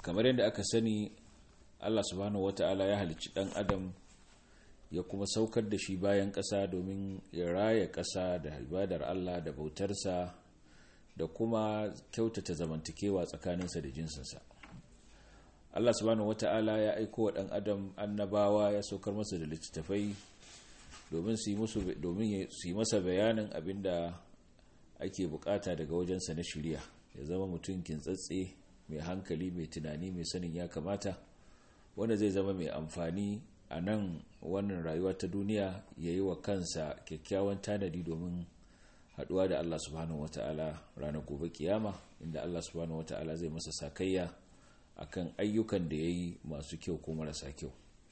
kamar yadda aka sani Allah subhanahu wata'ala ya halicci dan adam ya kuma saukar da shi bayan ƙasa domin ya raya ƙasa da ibadar Allah da bautarsa da kuma kyautata zamantakewa tsakaninsa da jinsinsa Allah subhanahu wata'ala ya aiko wa dan adam annabawa ya saukar masa da littattafai domin su yi masa bayanin abinda ake bukata daga wajensa na shirya ya zama mutum kintsatse mai hankali mai tunani mai sanin ya kamata wanda zai zama mai amfani a nan wannan rayuwa ta duniya ya yi wa kansa kyakkyawan tanadi domin haduwa da Allah subhanahu wata'ala ranar gobe kiyama inda Allah subhanahu wata'ala zai masa sakayya akan ayyukan da ya yi masu kyau ko marasa kyau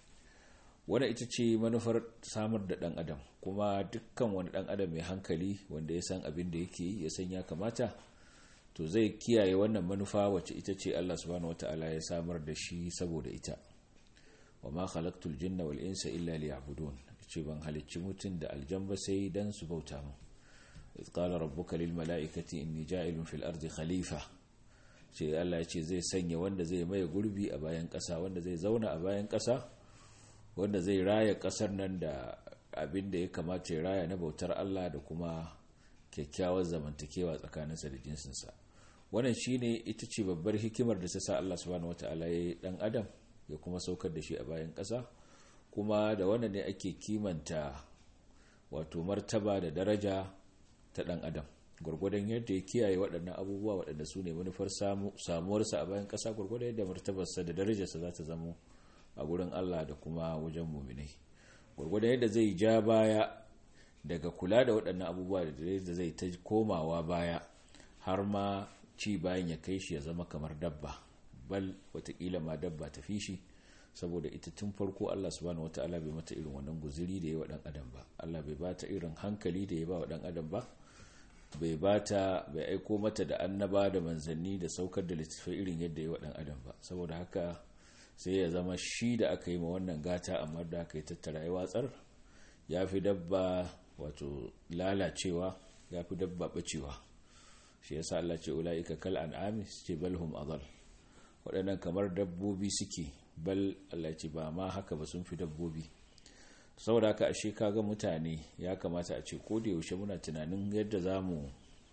wadda ita ce manufar samar da dan adam kuma dukkan wani dan adam mai hankali wanda ya san abin da yake ya san ya kamata to zai kiyaye wannan manufa wacce ita ce Allah subhanahu wata'ala ya samar da shi saboda ita wa ma khalaqtul jinna wal insa illa liya'budun ce ban halicci mutum da aljamba sai dan su bauta mu iz qala rabbuka lil mala'ikati inni ja'ilun fil ardi khalifa ce Allah ya ce zai sanya wanda zai maye gurbi a bayan ƙasa wanda zai zauna a bayan ƙasa wanda zai raya ƙasar nan da abin da ya kamata ya raya na bautar Allah da kuma kyakkyawar zamantakewa tsakaninsa da jinsinsa wannan shine ita ce babbar hikimar da ta sa Allah subhanahu wata'ala ya yi dan adam ya kuma saukar da shi a bayan ƙasa kuma da wannan ne ake kimanta wato martaba da daraja ta dan adam gwargwadon yadda ya kiyaye waɗannan abubuwa waɗanda su ne manufar samuwarsa a bayan ƙasa gwargwadon yadda martabarsa da darajarsa za ta zamo a gurin Allah da kuma wajen muminai gwargwadon yadda zai ja baya daga kula da waɗannan abubuwa da zai ta komawa baya har ma ci bayan ya kai shi ya zama kamar dabba bal watakila ma dabba ta fi shi saboda ita tun farko Allah subhanahu wataala bai mata irin wannan guziri da ya wa dan adam ba Allah bai bata irin hankali da ya ba wa dan adam ba bai bata bai aiko mata da annaba da manzanni da saukar da littattafai irin yadda ya wa dan adam ba saboda haka sai ya zama shi da aka yi ma wannan gata amma da aka yi tattara ya watsar ya fi dabba wato lalacewa ya fi dabba bacewa shi yasa Allah ce ula'ika kal an'ami ce balhum adal waɗannan kamar dabbobi suke bal Allah ce ba ma haka ba sun fi dabbobi saboda haka ashe kaga mutane ya kamata a ce ko da yaushe muna tunanin yadda za mu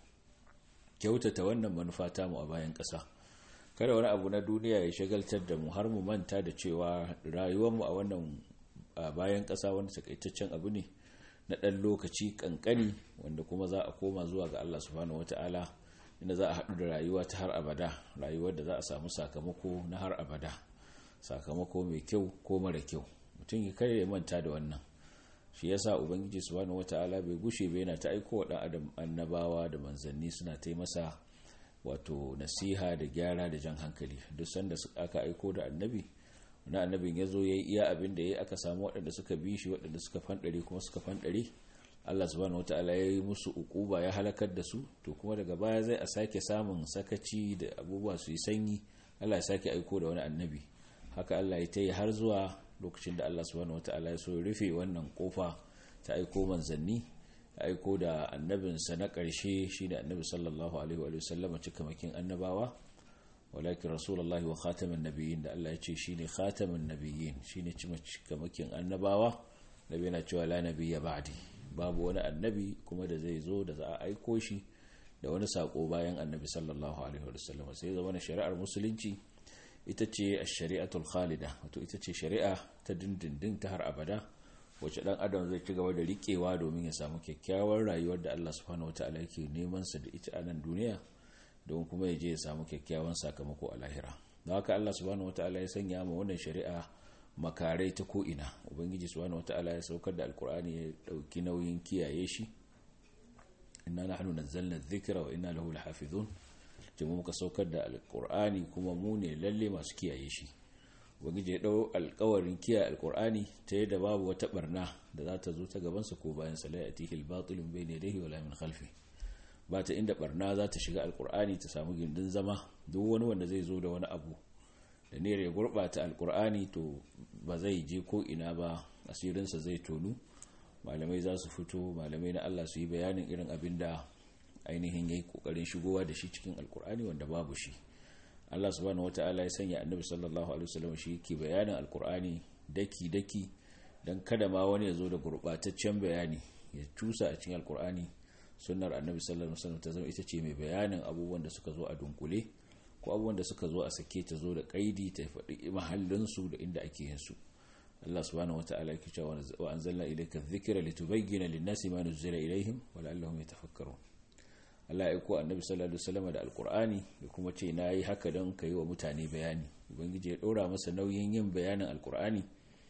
kyautata wannan manufa ta mu a bayan ƙasa kada wani abu na duniya ya shagaltar da mu har mu manta da cewa rayuwarmu a wannan bayan ƙasa wanda takaitaccen abu ne na ɗan lokaci ƙanƙani wanda kuma za a koma zuwa ga Allah subhanahu wata'ala inda za a haɗu da rayuwa ta har abada rayuwar da za a samu sakamako na har abada sakamako mai kyau ko mara kyau mutum ya kare ya manta da wannan shi yasa ubangiji subhanahu wata'ala bai gushe bai yana ta aiko wa ɗan adam annabawa da manzanni suna ta masa wato nasiha da gyara da jan hankali duk sanda aka aiko da annabi wani annabin ya zo ya yi iya abin da ya aka samu waɗanda suka bi shi waɗanda suka fanɗare kuma suka fanɗare Allah subhanahu wata'ala ya yi musu ukuba ya halakar da su to kuma daga baya zai a sake samun sakaci da abubuwa su yi sanyi Allah ya sake aiko da wani annabi haka Allah ya ta yi har zuwa lokacin da Allah subhanahu wata'ala ya so ya rufe wannan kofa ta aiko manzanni aiko da annabinsa na ƙarshe shi da annabi sallallahu alaihi wa sallama cikamakin annabawa walakin rasulullahi wa khatamin nabiyyin da Allah ya ce shine khatamin nabiyyin shine cikamakin annabawa nabi yana cewa la nabiyya ba'di babu wani annabi kuma da zai zo da za a aiko shi da wani sako bayan annabi sallallahu alaihi wa sallama sai zama na shari'ar musulunci ita ce ash-shari'atul khalida wato ita ce shari'a ta dindindin ta har abada wacce dan adam zai ci gaba da rikewa domin ya samu kyakkyawar rayuwar da Allah subhanahu wataala yake neman sa da ita a nan duniya don kuma ya je ya samu kyakkyawan sakamako a lahira don haka Allah subhanahu wataala ya sanya ma wannan shari'a makarai ta ko'ina ubangiji subhanahu wataala ya saukar da alkur'ani ya dauki nauyin kiyaye shi inna nahnu nazzalna dhikra wa inna lahu lahafizun kuma muka saukar da alkur'ani kuma mu ne lalle masu kiyaye shi ubangiji ya dau alkawarin kiyaye alkur'ani ta yadda babu wata barna da za ta zo ta gabansa ko bayan sa la yatihi al-batil bayna yadayhi wala min khalfi ba ta inda barna za ta shiga alkur'ani ta samu gindin zama duk wani wanda zai zo da wani abu da ne ya gurbata alkur'ani to ba zai je ko ina ba asirinsa zai tonu malamai za su fito malamai na Allah su yi bayanin irin abin da ainihin yayi kokarin shigowa da shi cikin alkur'ani wanda babu shi Allah subhanahu wata'ala ya sanya annabi sallallahu alaihi wasallam shi ke bayanin alkur'ani daki daki dan kada ma wani ya zo da gurbataccen bayani ya cusa a cikin alkur'ani sunnar annabi sallallahu alaihi wasallam ta zama ita ce mai bayanin abubuwan da suka zo a dunkule ko abubuwan da suka zo a sake ta zo da kaidi ta faɗi mahallin su da inda ake yin su Allah subhanahu wata'ala yake cewa wa anzalna ilayka dhikra litubayyana lin-nasi ma nuzila ilayhim wa la'allahum yatafakkarun Allah ya aiko annabi sallallahu alaihi wasallam da alqur'ani da kuma ce nayi haka don kai wa mutane bayani ubangiji ya dora masa nauyin yin bayanin alqur'ani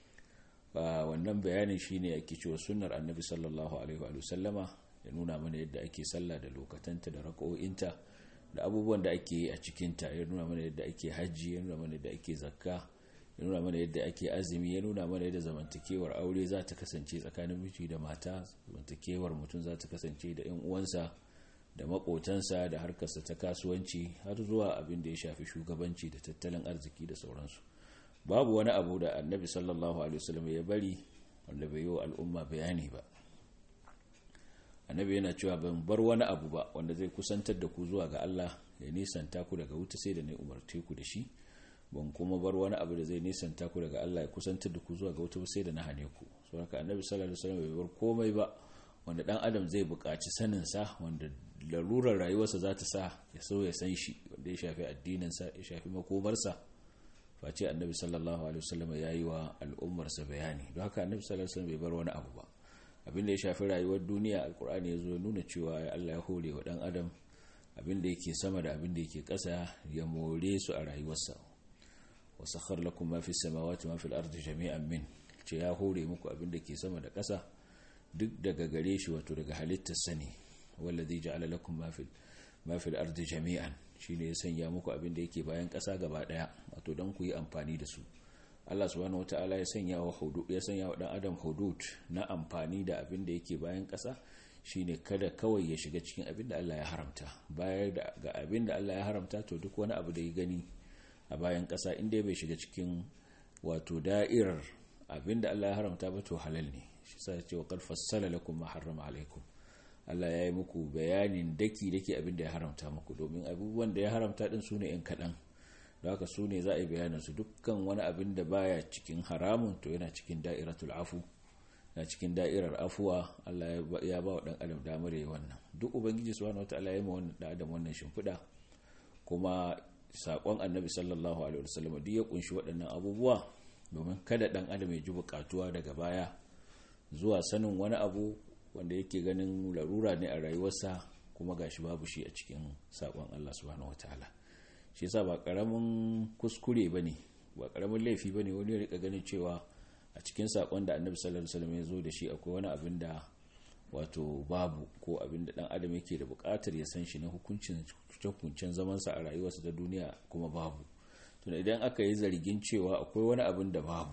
ba wannan bayanin shine yake cewa sunnar annabi sallallahu alaihi wa sallama ya nuna mana yadda ake sallah da lokatanta da raka'o'inta da abubuwan da ake yi a cikinta ya nuna mana yadda ake hajji ya nuna mana yadda ake zakka ya nuna mana yadda ake azumi ya nuna mana yadda zamantakewar aure za ta kasance tsakanin miji da mata zamantakewar mutum za ta kasance da 'yan uwansa da makotansa da harkarsa ta kasuwanci har zuwa abin da ya shafi shugabanci da tattalin arziki da sauransu babu wani abu da annabi sallallahu alaihi wasallam ya bari wanda bai yi wa al'umma bayani ba annabi yana cewa ban bar wani abu ba wanda zai kusantar da ku zuwa ga Allah ya nisanta ku daga wuta sai da na umarce ku da shi ban kuma bar wani abu da zai nisanta ku daga Allah ya kusantar da ku zuwa ga wuta sai da na hane ku saboda annabi sallallahu alaihi wasallam bai bar komai ba wanda dan adam zai buƙaci sanin sa wanda larurar rayuwarsa za ta sa ya so ya san shi wanda ya shafi addinin sa ya shafi makomarsa face annabi sallallahu alaihi wasallam ya yi wa al'ummarsa bayani don haka annabi sallallahu alaihi wasallam bai bar wani abu ba abin da ya shafi rayuwar duniya alkur'ani ya zo nuna cewa Allah ya hore wa dan adam abin da yake sama da abin da yake ƙasa ya more su a rayuwarsa wa sakhar lakum ma fi samawati ma fil ardi jami'an min ce ya hore muku abin da ke sama da ƙasa duk daga gare shi wato daga halittar sani wallazi ja'ala lakum ma fil ma fil ardi jami'an shine ya sanya muku abin da yake bayan ƙasa gaba daya wato dan ku yi amfani da su Allah subhanahu wata'ala ya sanya wa hudud ya sanya wa dan adam hudud na amfani da abin da yake bayan ƙasa shine kada kawai ya shiga cikin abin da Allah ya haramta bayar da ga abin da Allah ya haramta to duk wani abu da ya gani a bayan ƙasa inda bai shiga cikin wato da'irar abin da Allah ya haramta ba to halal ne shi sa ya ce wa qad fassala lakum ma harrama alaikum Allah ya yi muku bayanin daki daki abin da ya haramta muku domin abubuwan da ya haramta din sune yan kaɗan da haka su ne za a yi bayanin su dukkan wani abin da baya cikin haramun to yana cikin da'iratul afu na cikin da'irar afuwa Allah ya ba wa dan adam damar yi wannan duk ubangiji subhanahu wataala ya ma wannan dan adam wannan shimfiɗa kuma sakon annabi sallallahu alaihi wasallam duk ya kunshi waɗannan abubuwa domin kada dan adam ya ji bukatuwa daga baya zuwa sanin wani abu wanda yake ganin larura ne a rayuwarsa kuma gashi babu shi a cikin sakon Allah subhanahu wataala shi yasa ba karamin kuskure bane ba karamin laifi bane wani ya rika ganin cewa a cikin sakon da annabi sallallahu alaihi wasallam ya zo da shi akwai wani abin da wato babu ko abin da dan adam yake da bukatar ya san shi na hukuncin hukuncin zaman sa a rayuwarsa ta duniya kuma babu to idan aka yi zargin cewa akwai wani abin da babu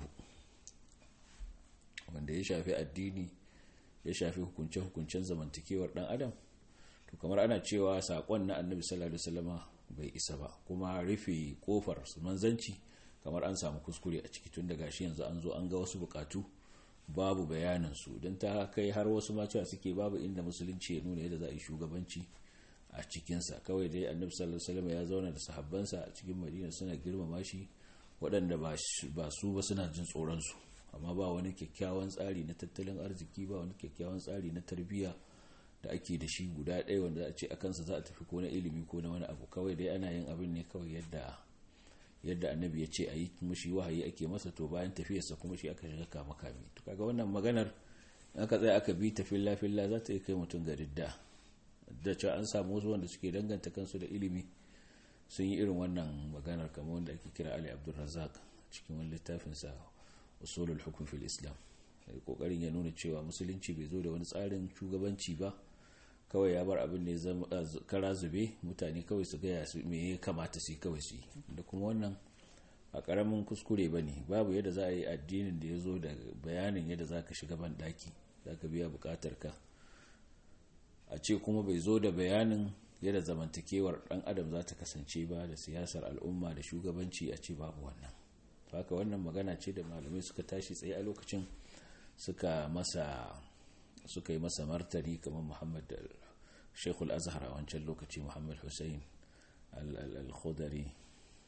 wanda ya shafi addini ya shafi hukunce hukuncen zamantakewar dan adam to kamar ana cewa sakon na annabi sallallahu alaihi wasallama bai isa ba kuma rufe kofar su manzanci kamar an samu kuskure a ciki tun daga shi yanzu an zo an ga wasu bukatu babu bayanin su don ta kai har wasu macewa suke babu inda musulunci ya nuna yadda za a yi shugabanci a cikinsa kawai dai annabi sallallahu alaihi wasallam ya zauna da sahabbansa a cikin madina suna girmama shi waɗanda ba su ba suna jin tsoron su amma ba wani kyakkyawan tsari na tattalin arziki ba wani kyakkyawan tsari na tarbiyya da ake da shi guda ɗaya wanda a ce a kansa za a tafi ko na ilimi ko na wani abu kawai dai ana yin abin ne kawai yadda yadda annabi ya ce a yi kuma shi wahayi ake masa to bayan tafiyarsa kuma shi aka shiga kama kame to kaga wannan maganar aka tsaya aka bi ta filla filla za ta yi kai mutum ga ridda da cewa an samu wasu wanda suke danganta kansu da ilimi sun yi irin wannan maganar kamar wanda ake kira ali abdulrazak cikin wani littafinsa usulul hukm fil islam kokarin ya nuna cewa musulunci bai zo da wani tsarin shugabanci ba kawai ya bar abin da ya zama kara zube mutane kawai su gaya su me ya kamata su yi kawai su yi da kuma wannan a karamin kuskure ba ne babu yadda za a yi addinin da ya zo da bayanin yadda za ka shiga ban daki za ka biya bukatar ka a ce kuma bai zo da bayanin yadda zamantakewar dan adam za ta kasance ba da siyasar al'umma da shugabanci a ce babu wannan haka wannan magana ce da malamai suka tashi tsaye a lokacin suka masa suka yi masa martani kamar muhammad shekul azhar a wancan lokaci muhammad hussein al-khudari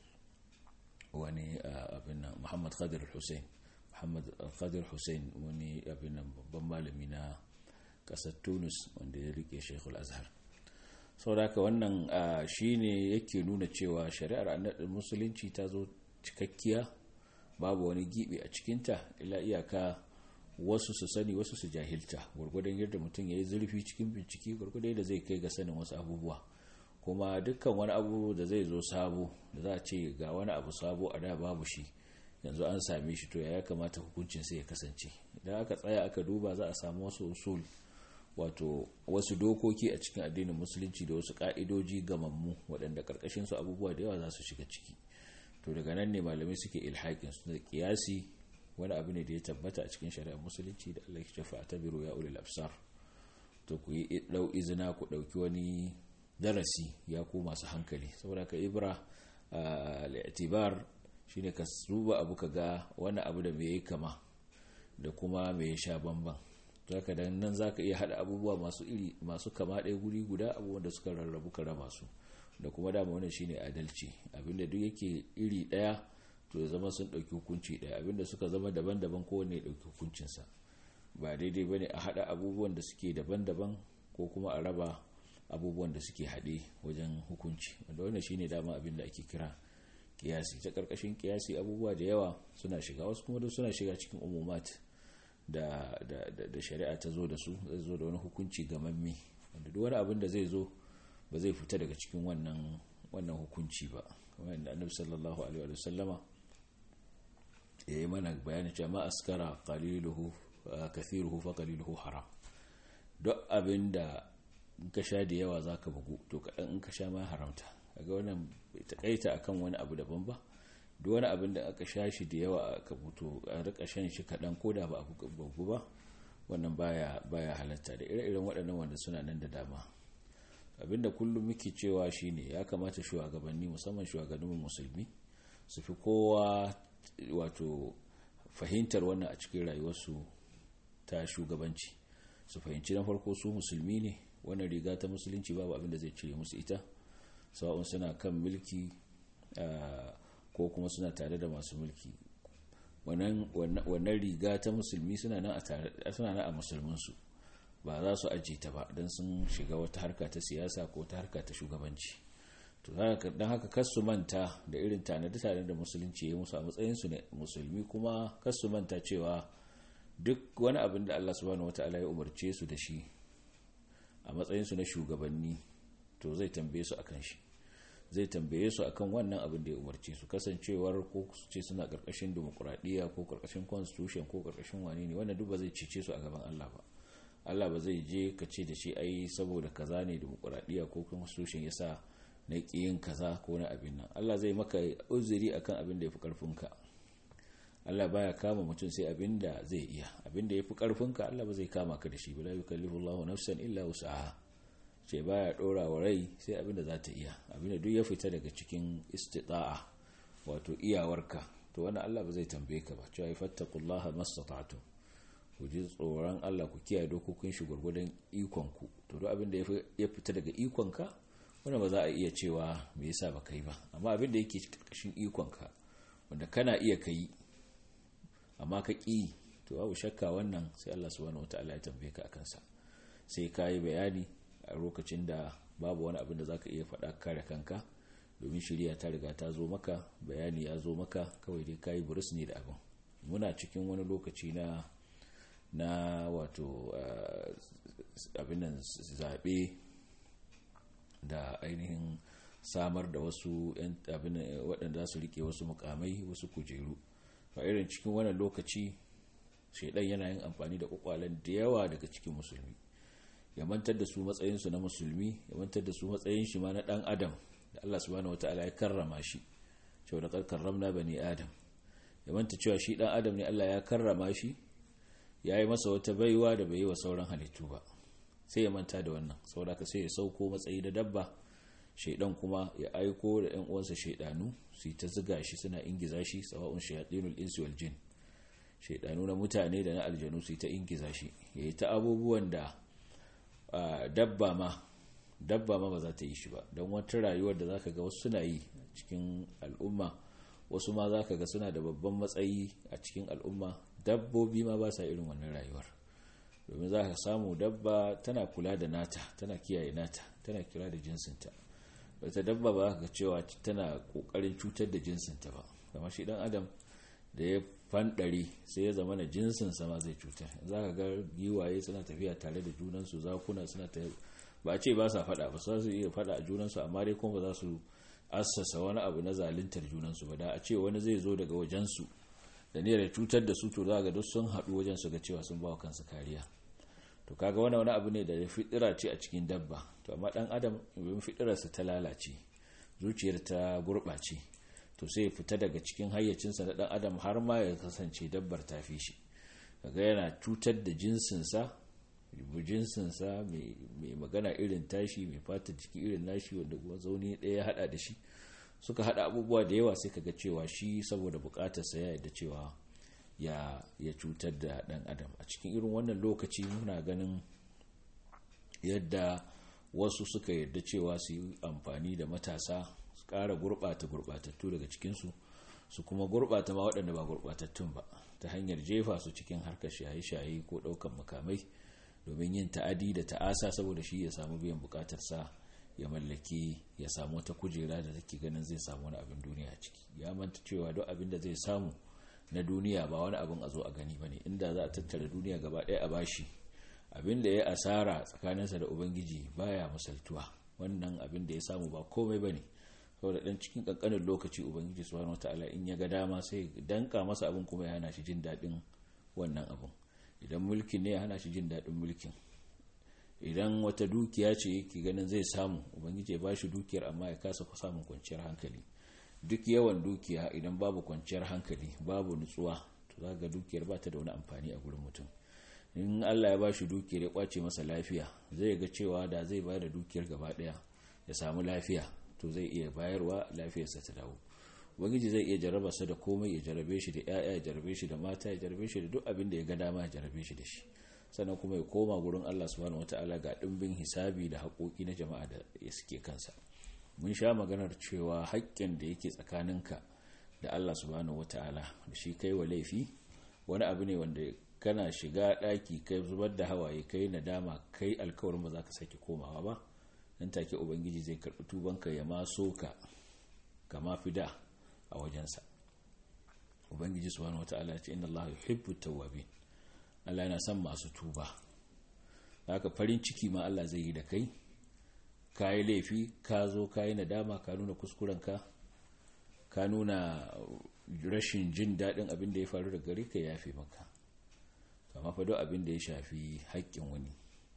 wani abin nan muhammad khadir hussein muhammad khadir hussein wani abin nan babban malami na kasar tunis wanda ya rike shekul azhar sauraka wannan shi ne yake nuna cewa shari'ar musulunci ta zo cikakkiya babu wani gibi a cikinta ila iyaka wasu su sani wasu su jahilta gwargwadon yadda mutum ya yi zurfi cikin bincike gwargwadon yadda zai kai ga sanin wasu abubuwa kuma dukkan wani abu da zai zo sabo da za a ce ga wani abu sabo a da babu shi yanzu an same shi to ya kamata hukuncin sai ya kasance idan aka tsaya aka duba za a samu wasu usul wato wasu dokoki a cikin addinin musulunci da wasu ka'idoji gamammu waɗanda ƙarƙashin su abubuwa da yawa za su shiga ciki to daga nan ne malamai suke ilhaƙin su da kiyasi wani abu ne da ya tabbata a cikin shari'ar musulunci da Allah ya shafa ta biro ya ulil absar to ku yi dau izina ku dauki wani darasi ya ku masu hankali saboda ka ibra al-i'tibar shine ka duba abu ka ga wani abu da me yayi kama da kuma me ya sha bamban to haka dan nan zaka iya hada abubuwa masu iri masu kama ɗaya guri guda abubuwan da suka rarrabu ka raba su da kuma dama wannan shine adalci abinda duk yake iri ɗaya to ya zama sun ɗauki hukunci ɗaya abinda suka zama daban-daban kowanne ya ɗauki hukuncinsa ba daidai bane a haɗa abubuwan da suke daban-daban ko kuma a raba abubuwan da suke haɗe wajen hukunci wanda wannan shine dama abin da ake kira kiyasi ta ƙarƙashin kiyasi abubuwa da yawa suna shiga wasu kuma duk suna shiga cikin umumat da, da, da, shari'a ta zo da su zai zo da wani hukunci gamamme wanda duk wani abin da zai zo ba zai fita daga cikin wannan wannan hukunci ba kamar yadda annabi sallallahu alaihi wa sallama ya yi mana bayanin cewa ma askara qaliluhu kathiruhu fa qaliluhu haram duk abinda in ka sha da yawa zaka bugu to kadan in ka sha ma haramta kaga wannan bai takaita akan wani abu daban ba duk wani abin da aka sha shi da yawa aka buto a rika shan shi kadan koda ba abu bugu ba wannan baya baya halatta da ire-iren waɗannan wanda suna nan da dama abinda kullum muke cewa shine ya kamata shugabanni musamman shugabannin musulmi su fi kowa wato fahimtar wannan a cikin rayuwarsu ta shugabanci su fahimci na farko su musulmi ne wannan riga ta musulunci babu abin da zai cire musu ita sawa'un suna kan mulki ko kuma suna tare da masu mulki wannan riga ta musulmi suna nan a musulminsu ba za su ajiye ta ba don sun shiga wata harka ta siyasa ko ta harka ta shugabanci to don haka kasu manta da irin tanadi-tanadi da musulunci ya musu a matsayinsu ne musulmi kuma kasu manta cewa duk wani abin da Allah subhanahu wata'ala ya umarce su da shi a matsayinsu na shugabanni to zai tambaye su akan shi zai tambaye su akan wannan abin da ya umarce su kasancewar ko su ce suna karkashin demokuraɗiyya ko karkashin constitution ko karkashin wani ne wannan duk ba zai cece su a gaban Allah ba Allah ba zai je ka ce da shi ai saboda kaza ne demokuraɗiyya ko constitution yasa na yin kaza ko na abin nan Allah zai maka uzuri akan abin da ya fi ƙarfinka Allah baya kama mutum sai abin da zai iya abin da ya fi ƙarfinka Allah ba zai kama ka da shi ba la yukallifu Allahu nafsan illa wus'aha ce baya ɗora wa rai sai abin da za ta iya abin da duk ya fita daga cikin istita'a wato iyawarka to wannan Allah ba zai tambaye ka ba cewa fattaqullaha mastata'tum ku ji tsoron Allah ku kiyaye dokokin shi gurgurdan ikon ku to duk abin da ya fita daga ikonka wanda ba za a iya cewa me yasa ba kai ba amma abin da yake karkashin ikonka wanda kana iya kai amma ka ƙi to babu shakka wannan sai Allah subhanahu wataala ya tambaye ka akan sa sai ka yi bayani a lokacin da babu wani abin da zaka iya faɗa kare kanka domin shirya ta riga ta zo maka bayani ya zo maka kawai dai kayi burus ne da abin muna cikin wani lokaci na na wato abin nan zaɓe da ainihin samar da wasu abin waɗanda su rike wasu mukamai wasu kujeru a irin cikin wannan lokaci shaidan yana yin amfani da kwakwalen da yawa daga cikin musulmi ya mantar da su matsayinsu na musulmi ya mantar da su matsayin shi ma na ɗan adam da Allah subhanahu wataala ya karrama shi cewa da karramna bani adam ya manta cewa shi ɗan adam ne Allah ya karrama shi ya yi masa wata baiwa da bai yi wa sauran halittu ba sai ya manta da wannan saboda ka sai ya sauko matsayi da dabba shaidan kuma ya aiko da yan uwansa shaidanu su yi ta ziga shi suna ingiza shi sawa'un shayatinul insi wal jin shaidanu na mutane da na aljanu su yi ta ingiza shi ya yi ta abubuwan da dabba ma dabba ma ba za ta yi shi ba don wata rayuwar da zaka ga wasu suna yi cikin al'umma wasu ma za ka ga suna da babban matsayi a cikin al'umma dabbobi ma ba sa irin wannan rayuwar domin za ka samu dabba tana kula da nata tana kiyaye nata tana kula da jinsinta wata dabba ba ka cewa tana kokarin cutar da jinsinta ba kamar shi dan adam da ya fanɗari sai ya zama na jinsinsa ma zai cutar za ka ga giwaye suna tafiya tare da junansu zakuna suna ta ba a ce ba sa faɗa ba su iya faɗa a junansu amma dai kuma ba za su assasa wani abu na zaluntar junansu ba da a ce wani zai zo daga wajensu da ne da cutar da su to za ga duk sun haɗu wajen su ga cewa sun ba wa kansu kariya to kaga wani wani abu ne da fitira ce a cikin dabba to amma dan adam in fitirarsa ta lalace zuciyar ta gurɓace to sai ya fita daga cikin hayyacinsa na dan adam har ma ya kasance dabbar ta fi shi kaga yana cutar da jinsinsa jinsinsa mai magana irin tashi mai fata jiki irin nashi wanda kuma zaune ɗaya ya haɗa da shi suka haɗa abubuwa da yawa sai kaga cewa shi saboda buƙatarsa ya yadda cewa ya ya cutar da ɗan adam a cikin irin wannan lokaci muna ganin yadda wasu suka yarda cewa su yi amfani da matasa su ƙara gurɓata gurɓatattu daga cikinsu su kuma gurɓata ma waɗanda ba gurɓatattun ba ta hanyar jefa su cikin harkar shaye-shaye ko ɗaukan makamai domin yin ta'adi da ta'asa saboda shi ya samu biyan bukatarsa ya mallaki ya samu wata kujera da take ganin zai samu wani abin duniya ciki ya manta cewa duk abin da zai samu na duniya ba wani abin a zo a gani bane inda za a tattara duniya gaba ɗaya a bashi abin da ya asara tsakaninsa da ubangiji baya misaltuwa wannan abin da ya samu ba komai bane saboda dan cikin kankanin lokaci ubangiji subhanahu wataala in ya ga dama sai danka masa abin kuma ya hana shi jin daɗin wannan abin idan mulkin ne ya hana shi jin daɗin mulkin idan wata dukiya ce yake ganin zai samu ubangiji ya bashi dukiyar amma ya kasa samun kwanciyar hankali duk yawan dukiya idan babu kwanciyar hankali babu nutsuwa to za ga dukiyar ba ta da wani amfani a gurin mutum in allah ya bashi dukiyar ya kwace masa lafiya zai ga cewa da zai bayar da dukiyar gaba ɗaya ya samu lafiya to zai iya bayarwa lafiyarsa ta dawo ubangiji zai iya jarraba sa da komai ya jarabe shi da 'ya'ya ya jarabe shi da mata ya jarabe shi da duk abin da ya ga dama ya jarabe shi da shi sannan kuma ya koma gurin Allah subhanahu wataala ga dimbin hisabi da haƙoƙi na jama'a da ya suke kansa mun sha maganar cewa haƙƙin da yake tsakaninka da Allah subhanahu wataala da shi kai wa laifi wani abu ne wanda kana shiga ɗaki kai zubar da hawaye kai nadama kai alkawarin ba za ka sake komawa ba nan take ubangiji zai karɓi tubanka ya maso ka kama fi da a wajensa ubangiji subhanahu wataala ya ce inna allaha yuhibbu tawwabin Allah yana son masu tuba haka farin ciki ma Allah zai yi da kai kayi laifi ka zo kayi nadama ka nuna kuskurenka ka nuna rashin jin daɗin abin da ya faru da gare ka yafe maka amma fa duk abin da ya shafi haƙƙin wani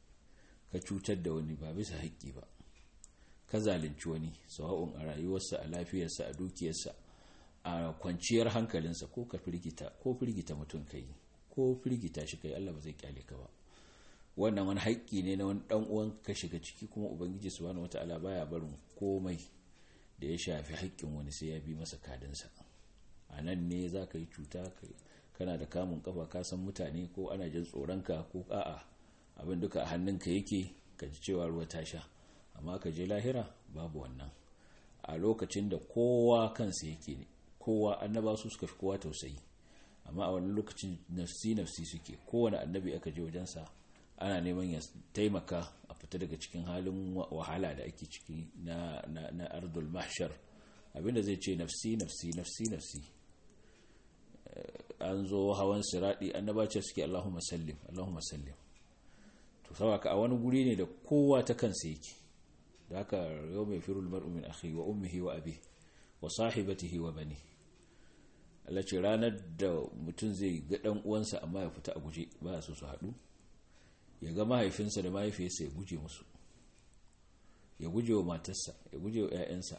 ka cutar da wani ba bisa haƙƙi ba ka zalunci wani sawa'un a rayuwarsa a lafiyarsa a dukiyarsa a kwanciyar hankalinsa ko ka firgita ko firgita mutum kai ko firgita shi kai Allah ba zai kyale ka ba wannan wani haƙƙi ne na wani dan uwan ka shiga ciki kuma ubangiji subhanahu wataala baya barin komai da ya shafi haƙƙin wani sai ya bi masa kadinsa a nan ne za ka yi cuta kana da kamun kafa ka san mutane ko ana jin tsoronka ko a'a abin duka a hannunka yake ka ji cewa ruwa ta sha amma ka je lahira babu wannan a lokacin da kowa kansa yake ne kowa annaba su suka fi kowa tausayi amma a wani lokacin nafsi nafsi suke kowane annabi aka je wajensa ana neman ya taimaka a fita daga cikin halin wahala da ake ciki na, na, na ardul mahshar abinda zai ce nafsi nafsi nafsi nafsi an zo hawan siradi annaba ce suke allahumma sallim allahumma sallim to saboda a wani guri ne da kowa ta kansa yake da haka yau mai firul mar'u min akhi wa ummihi wa abi wa sahibatihi wa bani Allah ce ranar da mutum zai ga dan uwansa amma ya fita a guje ba su su haɗu ya ga mahaifinsa da mahaifiyarsa ya guje musu ya guje wa matarsa ya guje wa 'ya'yansa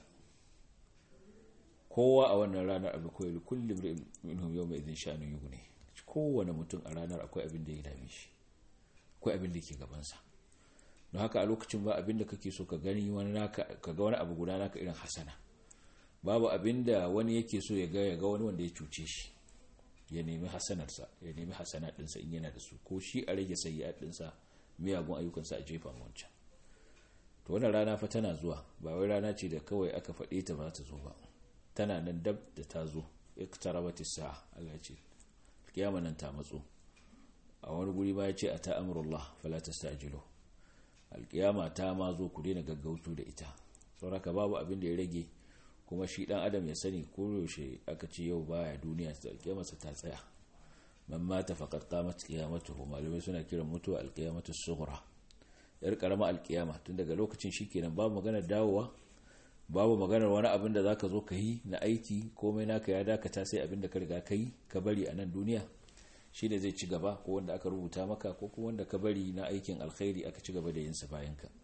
kowa a wannan ranar abu kawai kullum minhum yau mai zin sha'anin yugu ne kowane mutum a ranar akwai abin da ya dame shi akwai abin da ke gabansa don haka a lokacin ba abin da kake so ka gani wani naka ka ga wani abu guda naka irin hasana babu abin da wani yake so ya ga ya ga wani wanda ya cuce shi ya nemi hasanarsa ya nemi hasana ɗinsa in yana da su ko shi a rage sayi ɗinsa miyagun ayyukansa a jefa wancan to wannan rana fa tana zuwa ba wai rana ce da kawai aka faɗe ta ba ta zo ba tana nan dab da ta zo iktarabatis sa'a Allah ce kiyama nan ta matso a wani guri ba ya ce a ta amurullah fala tastajilu alkiyama ta ma zo ku daina gaggauto da ita sauraka babu abin da ya rage kuma shi dan adam ya sani ko yaushe aka ce yau baya duniya ta alkiyamarsa ta tsaya man mata faqad qamat qiyamatuhu malamai suna kiran mutuwa alqiyamatu sughra yar karama alkiyama tun daga lokacin shikenan babu maganar dawowa babu maganar wani abin da zaka zo ka yi na aiki komai naka ya dakata sai abin da ka riga ka yi ka bari a nan duniya shi ne zai ci gaba ko wanda aka rubuta maka ko kuma wanda ka bari na aikin alkhairi aka ci gaba da yin sa bayan ka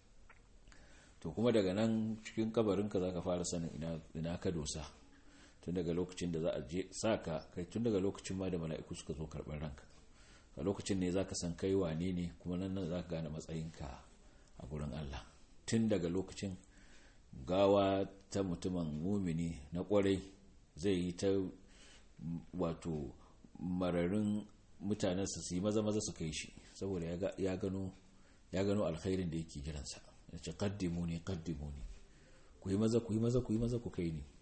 to kuma daga nan cikin kabarinka za ka fara sanin ina ka dosa tun daga lokacin da za a je saka kai tun daga lokacin ma da mala'iku suka zo karɓar ranka a lokacin ne za ka san kai wane ne kuma nan nan za ka gane matsayinka a gurin Allah tun daga lokacin gawa ta mutumin mumini na kwarai zai yi ta wato mararin mutanensa su yi maza maza su kai shi saboda ya gano ya gano alkhairin da yake jiransa ya ce kaddimu ne kaddimu ne ku yi maza ku yi maza ku yi maza ku kai ni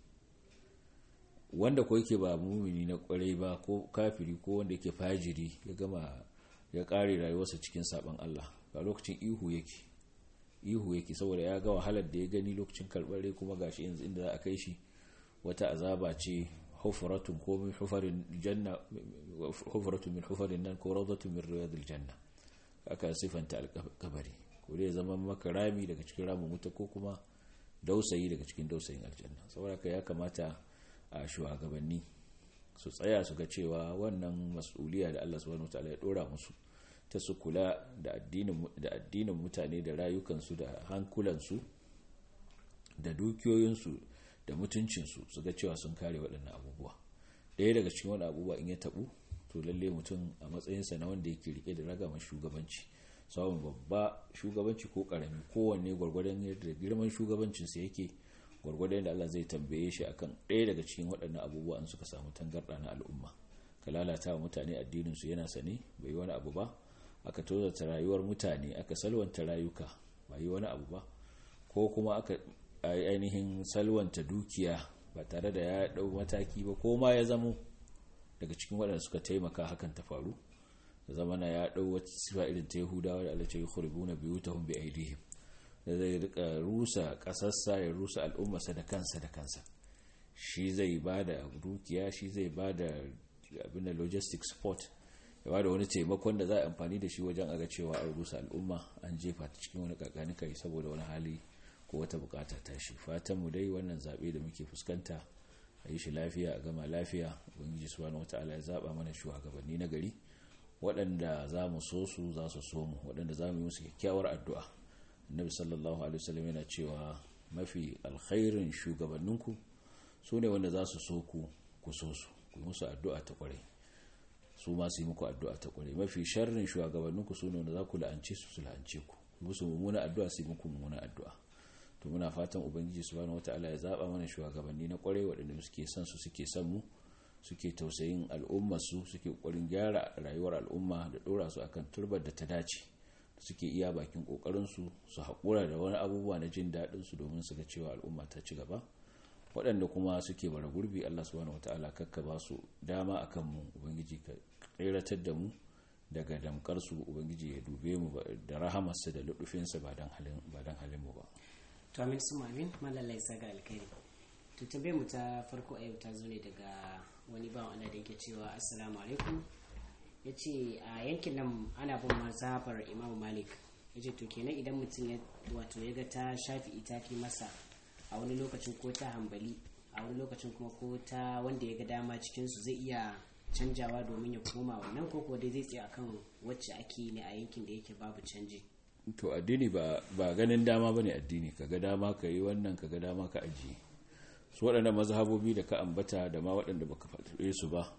wanda ko yake ba mumini na kwarai ba ko kafiri ko wanda yake fajiri ya gama ya kare rayuwarsa cikin saban Allah ba lokacin ihu yake ihu yake saboda ya ga wahalar da ya gani lokacin karɓar rai kuma gashi yanzu inda za a kai shi wata azaba ce hufaratun ko min hufarin janna hufaratun min hufarin nan ko rawdatun min riyadil janna aka sifanta alkabari ko dai zama maka rami daga cikin ramin wuta ko kuma dausayi daga cikin dausayin aljanna saboda ka ya kamata a shugabanni su tsaya su ga cewa wannan mas'uliya da Allah subhanahu wataala ya dora musu ta su kula da addinin mutane da rayukansu da hankulansu da dukiyoyinsu da mutuncinsu su ga cewa sun kare waɗannan abubuwa ɗaya daga cikin wani abubuwa in ya taɓu to lalle mutum a matsayinsa na wanda yake rike da ragama shugabanci samun babba shugabanci ko ƙarami kowanne gwargwadon yadda girman shugabancinsa yake gwargwadon da Allah zai tambaye shi akan ɗaya daga cikin waɗannan abubuwa an suka samu tangarɗa na al'umma ka lalata wa mutane addininsu yana sane bai yi wani abu ba aka tozarta rayuwar mutane aka salwanta rayuka ba yi wani abu ba ko kuma aka ainihin salwanta dukiya ba tare da ya dau mataki ba ko ma ya zamo daga cikin waɗanda suka taimaka hakan ta faru da zamana ya dau wata sifa irin ta yahudawa da alace yukhribuna biyutahum bi aidihim da zai rika rusa kasarsa ya rusa al'ummarsa da kansa da kansa shi zai ba da dukiya shi zai ba da abin da logistic support ya ba da wani taimakon da za a amfani da shi wajen aga cewa an rusa al'umma an jefa ta cikin wani kakani kai saboda wani hali ko wata bukata ta shi fatanmu dai wannan zaɓe da muke fuskanta a yi shi lafiya a gama lafiya ubangiji subhanahu wataala ya zaba mana shugabanni na gari waɗanda za mu so su za su so mu waɗanda za mu yi musu kyakkyawar addu'a annabi sallallahu alaihi wasallam yana cewa mafi alkhairin shugabanninku su ne wanda za su so ku ku so su ku musu addu'a ta kwarai su ma su yi muku addu'a ta kwarai mafi sharrin shugabanninku su ne wanda za ku la'ance su su la'ance ku musu mummuna addu'a su yi muku mummuna addu'a to muna fatan ubangiji subhanahu wataala ya zaba mana shugabanni na kwarai waɗanda suke son su suke son mu suke tausayin al'ummar su suke kokarin gyara rayuwar al'umma da dora su akan turbar da ta dace suke iya bakin kokarin su su haƙura da wani abubuwa na jin daɗin su domin su ga cewa al'umma ta ci gaba waɗanda kuma suke bara gurbi Allah subhanahu wataala kakka ba su dama akan mu ubangiji ka tseratar da mu daga damkar su ubangiji ya dube mu da rahamarsa da luɗufinsa ba dan halin ba dan halin mu ba to amin su amin malalai saga alkhairi to tambayar mu ta farko a yau ta zo ne daga wani bawan Allah da yake cewa assalamu alaikum ya ce a yankin nan ana bin mazhabar imamu malik ya ce to kenan idan mutum ya wato ya ga ta shafi itafi masa a wani lokacin ko ta hambali a wani lokacin kuma ko ta wanda ya ga dama cikinsu zai iya canjawa domin ya koma wannan ko kuwa dai zai tsaye akan wacce ake ne a yankin da yake babu canji to addini ba ba ganin dama bane addini kaga dama ka yi wannan kaga dama ka ajiye su waɗanda mazhabobi da ka ambata da ma waɗanda baka faɗe su ba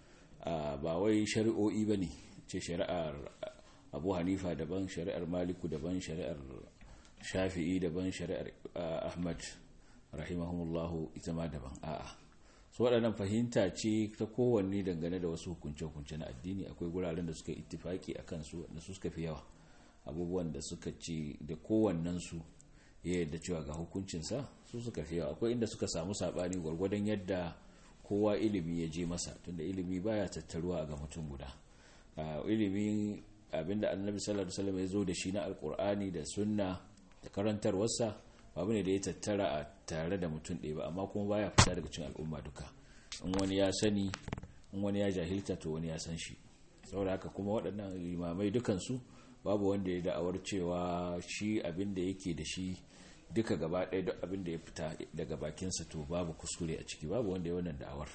ba wai shari'o'i bane ce shari'ar Abu Hanifa daban shari'ar Maliku daban shari'ar Shafi'i daban shari'ar Ahmad rahimahumullahu ita ma daban a'a su waɗannan fahimta ce ta kowanne dangane da wasu hukunce-hukunce na addini akwai guraren da suka ittifaki akan su da su suka fi yawa abubuwan da suka ce da kowannensu ya yadda cewa ga hukuncinsa su suka fi yawa akwai inda suka samu saɓani gwargwadon yadda kowa ilimi ya je masa tunda ilimi baya tattaruwa ga mutum guda ilimi abinda annabi sallallahu alaihi wasallam ya zo da shi na alkur'ani da sunna da karantarwarsa babu ne da ya tattara a tare da mutum ɗaya ba amma kuma baya fita daga cikin al'umma duka in wani ya sani in wani ya jahilta to wani ya san shi saboda haka kuma waɗannan limamai dukansu babu wanda ya da'awar cewa shi abin da yake da shi duka gaba ɗaya duk abin da ya fita daga bakinsa to babu kuskure a ciki babu wanda ya wannan da'awar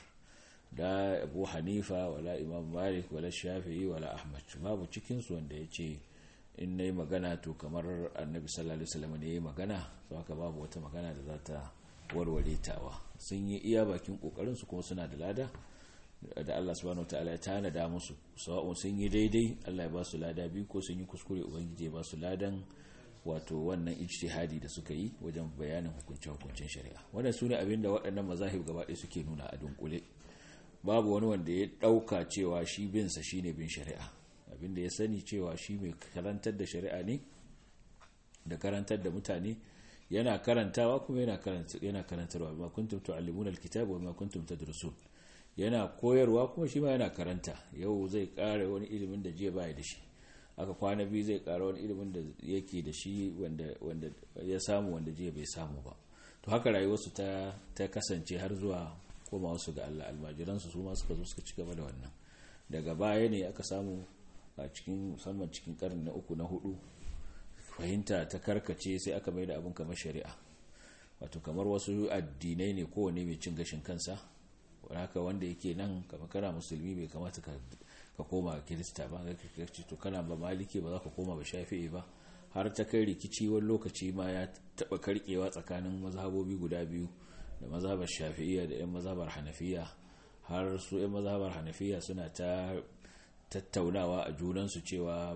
da abu hanifa wala imam malik wala shafi'i wala ahmad babu cikinsu wanda ya ce in na yi magana to kamar annabi sallallahu alaihi wasallam ne ya yi magana to haka babu wata magana da za ta warware tawa sun yi iya bakin kokarin su kuma suna da lada da Allah subhanahu wataala ya tanada musu sawa'un sun yi daidai Allah ya ba su lada biyu ko sun yi kuskure ubangiji ya ba su ladan wato wannan ijtihadi da suka yi wajen bayanin hukuncin hukuncin shari'a wannan sune abin da waɗannan mazahib gaba ɗaya suke nuna a dunkule babu wani wanda ya ɗauka cewa shi bin sa shine bin shari'a abin da ya sani cewa shi mai karantar da shari'a ne da karantar da mutane yana karantawa kuma yana yana karantarwa ma kuntum tu'allimuna alkitaba wa ma kuntum tadrusun yana koyarwa kuma shi ma yana karanta yau zai kare wani ilimin da jiya baya da shi aka kwana biyu zai kara wani ilimin da yake da shi wanda ya samu wanda jiya bai samu ba to haka rayuwarsu ta ta kasance har zuwa koma wasu ga Allah almajiransu su ma suka zo suka ci gaba da wannan daga baya ne aka samu a cikin musamman cikin karni na uku na hudu fahimta ta karkace sai aka mai da abin kamar shari'a wato kamar wasu addinai ne kowane mai cin gashin kansa haka wanda yake nan kama kana musulmi bai kamata ka koma kirista ba ga ce to kana ba maliki ba za ka koma ba shafi'i ba har ta kai rikici wani lokaci ma ya taba karkewa tsakanin mazhabobi guda biyu da mazhabar shafi'iyya da yan mazhabar hanafiya har su yan mazhabar hanafiya suna ta tattaunawa a junansu cewa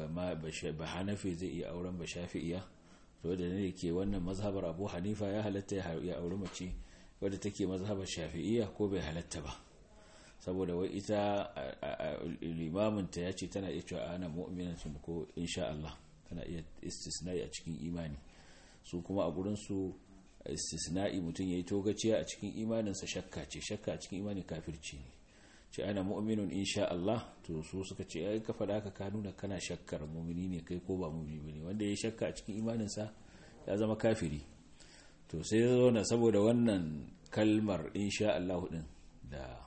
ba hanafi zai iya auren ba shafi'iya to da ne ke wannan mazhabar abu hanifa ya halatta ya auri mace wadda take mazhabar shafi'iya ko bai halatta ba saboda wai ita limaminta ya ce tana iya cewa ana mu'minatun ko insha Allah tana iya istisna'i a cikin imani su kuma a gurinsu istisna'i mutum ya yi togaciya a cikin imaninsa shakka ce shakka a cikin imani kafirci ne ce ana mu'minun insha Allah to su suka ce ai ka faɗa haka ka nuna kana shakkar mu'mini ne kai ko ba mu'mini bane wanda ya shakka a cikin imaninsa ya zama kafiri to sai ya zauna saboda wannan kalmar insha Allah din da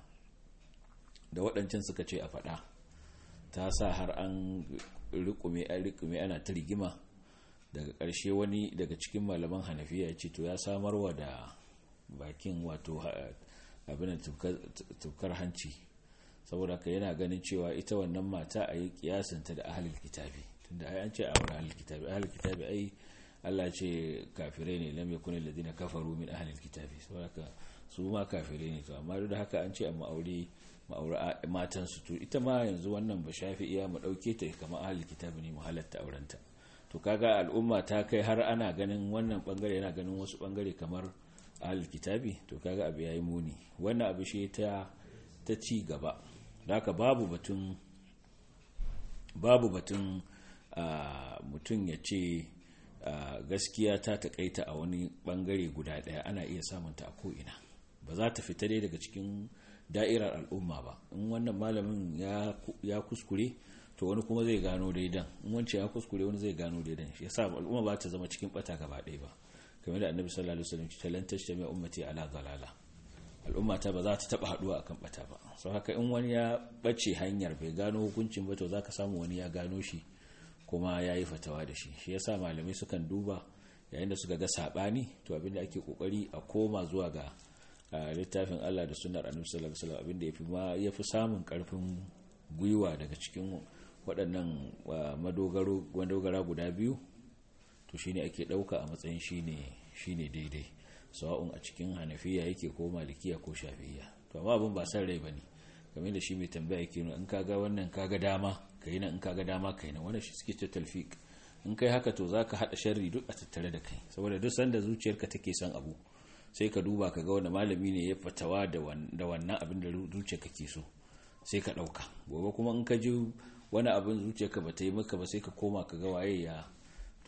da waɗancan suka ce a faɗa ta sa har an rikume an rikume ana ta rigima daga ƙarshe wani daga cikin malaman hanafiya ya ce to ya samarwa da bakin wato abin tukar hanci saboda ka yana ganin cewa ita wannan mata a yi kiyasinta da ahalil kitabi tunda ai an ce a wurin ahalil kitabi ahalil kitabi ai Allah ce kafirai ne lam yakun alladhina kafaru min ahalil kitabi saboda ka su ma kafirai ne to amma duk da haka an ce a ma'aure ma'aure matan su to ita ma yanzu wannan ba shafi'iya mu dauke ta kamar ahalil kitabi ne mu halatta aurenta to kaga al'umma ta kai har ana ganin wannan bangare yana ganin wasu bangare kamar ahalil kitabi to kaga abu yayi muni wannan abu shi ta ta ci gaba haka babu batun babu batun mutum ya ce gaskiya ta takaita a wani bangare guda daya ana iya samunta a ko'ina ba za ta fita dai daga cikin da'irar al'umma ba in wannan malamin ya kuskure to wani kuma zai gano daidan in wance ya kuskure wani zai gano daidan shi yasa al'umma ba ta zama cikin bata gaba ɗaya ba kamar da annabi sallallahu alaihi wasallam ce lan tashtami ummati ala dalala al'umma ta ba za ta taba haduwa akan bata ba sau haka in wani ya bace hanyar bai gano hukuncin ba to zaka samu wani ya gano shi kuma ya yi fatawa da shi shi yasa malamai sukan duba yayin da suka ga sabani to abinda ake kokari a koma zuwa ga littafin Allah da sunnar annabi sallallahu alaihi wasallam abinda yafi ma yafi samun karfin gwiwa daga cikin waɗannan madogaro madogara guda biyu to shine ake ɗauka a matsayin shine shine daidai sawa'un a cikin hanafiya yake ko malikiya ko shafiya to amma abin ba san rai bane kamar da shi mai tambaya yake in kaga wannan kaga dama kai nan in kaga dama kai nan wannan shi suke ce talfiq in kai haka to zaka hada sharri duk a tattare da kai saboda duk sanda zuciyarka take son abu sai ka duba ka ga wani malami ne ya fatawa da wannan abin da zuciyarka ke so sai ka dauka gobe kuma in ka ji wani abin zuciyarka ba ta yi maka ba sai ka koma ka ga waye ya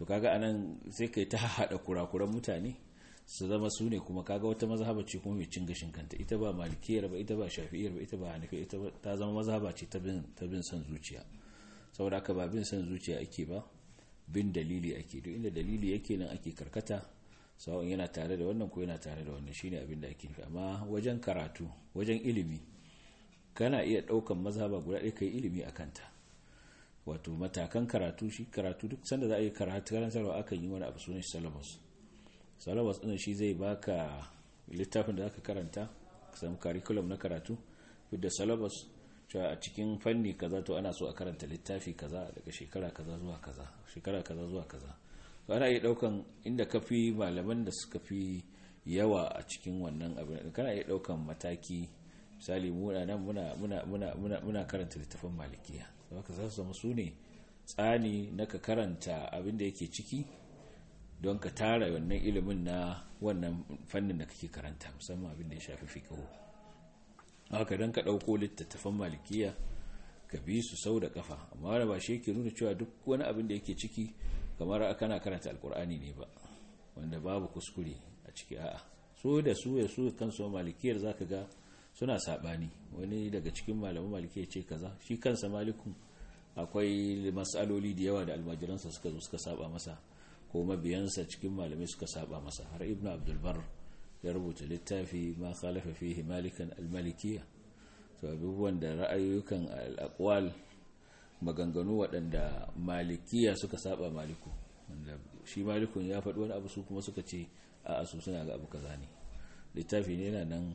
to kaga anan sai kai ta haɗa kurakuran mutane su zama su ne kuma kaga wata mazhaba ce kuma mai cin gashin kanta ita ba malikiyar ba ita ba shafi'iyar ba ita ba hanafi ita ta zama mazhaba ce ta bin ta bin son zuciya saboda haka ba bin son zuciya ake ba bin dalili ake duk inda dalili yake nan ake karkata sawon yana tare da wannan ko yana tare da wannan shine abin da ake nufi amma wajen karatu wajen ilimi kana iya daukan mazhaba guda ɗaya kai ilimi a kanta wato matakan karatu shi karatu duk sanda za a yi karatu karantarwa akan yi wani abu sunan syllabus syllabus ɗin shi zai baka littafin da zaka karanta ka samu curriculum na karatu da syllabus cewa a cikin fanni kaza to ana so a karanta littafi kaza daga shekara kaza zuwa kaza shekara kaza zuwa kaza to ana iya daukan inda ka fi malaman da suka fi yawa a cikin wannan abin kana iya daukan mataki misali muna nan muna muna muna muna muna karanta littafin malikiya saboda za su zama su ne tsani na ka karanta abin da yake ciki don ka tara wannan ilimin na wannan fannin da kake karanta musamman abin da ya shafi fiqh haka don ka ɗauko littattafan malikiya ka bi su sau da kafa amma wani ba shi ke nuna cewa duk wani abin da yake ciki kamar kana karanta alkur'ani ne ba wanda babu kuskure a ciki a'a so da su ya su kansu malikiyar zaka ga suna sabani wani daga cikin malaman malikiyar ce kaza shi kansa malikun akwai matsaloli da yawa da almajiransa suka zo suka saba masa ko mabiyansa cikin malamai suka saba masa har ibnu abdul bar ya rubuta littafi ma khalafa fihi malikan al-malikiyya to abubuwan da ra'ayoyukan al-aqwal maganganu waɗanda malikiya suka saba maliku wanda shi malikun ya faɗi wani abu su kuma suka ce a asu suna ga abu kaza ne littafi ne yana nan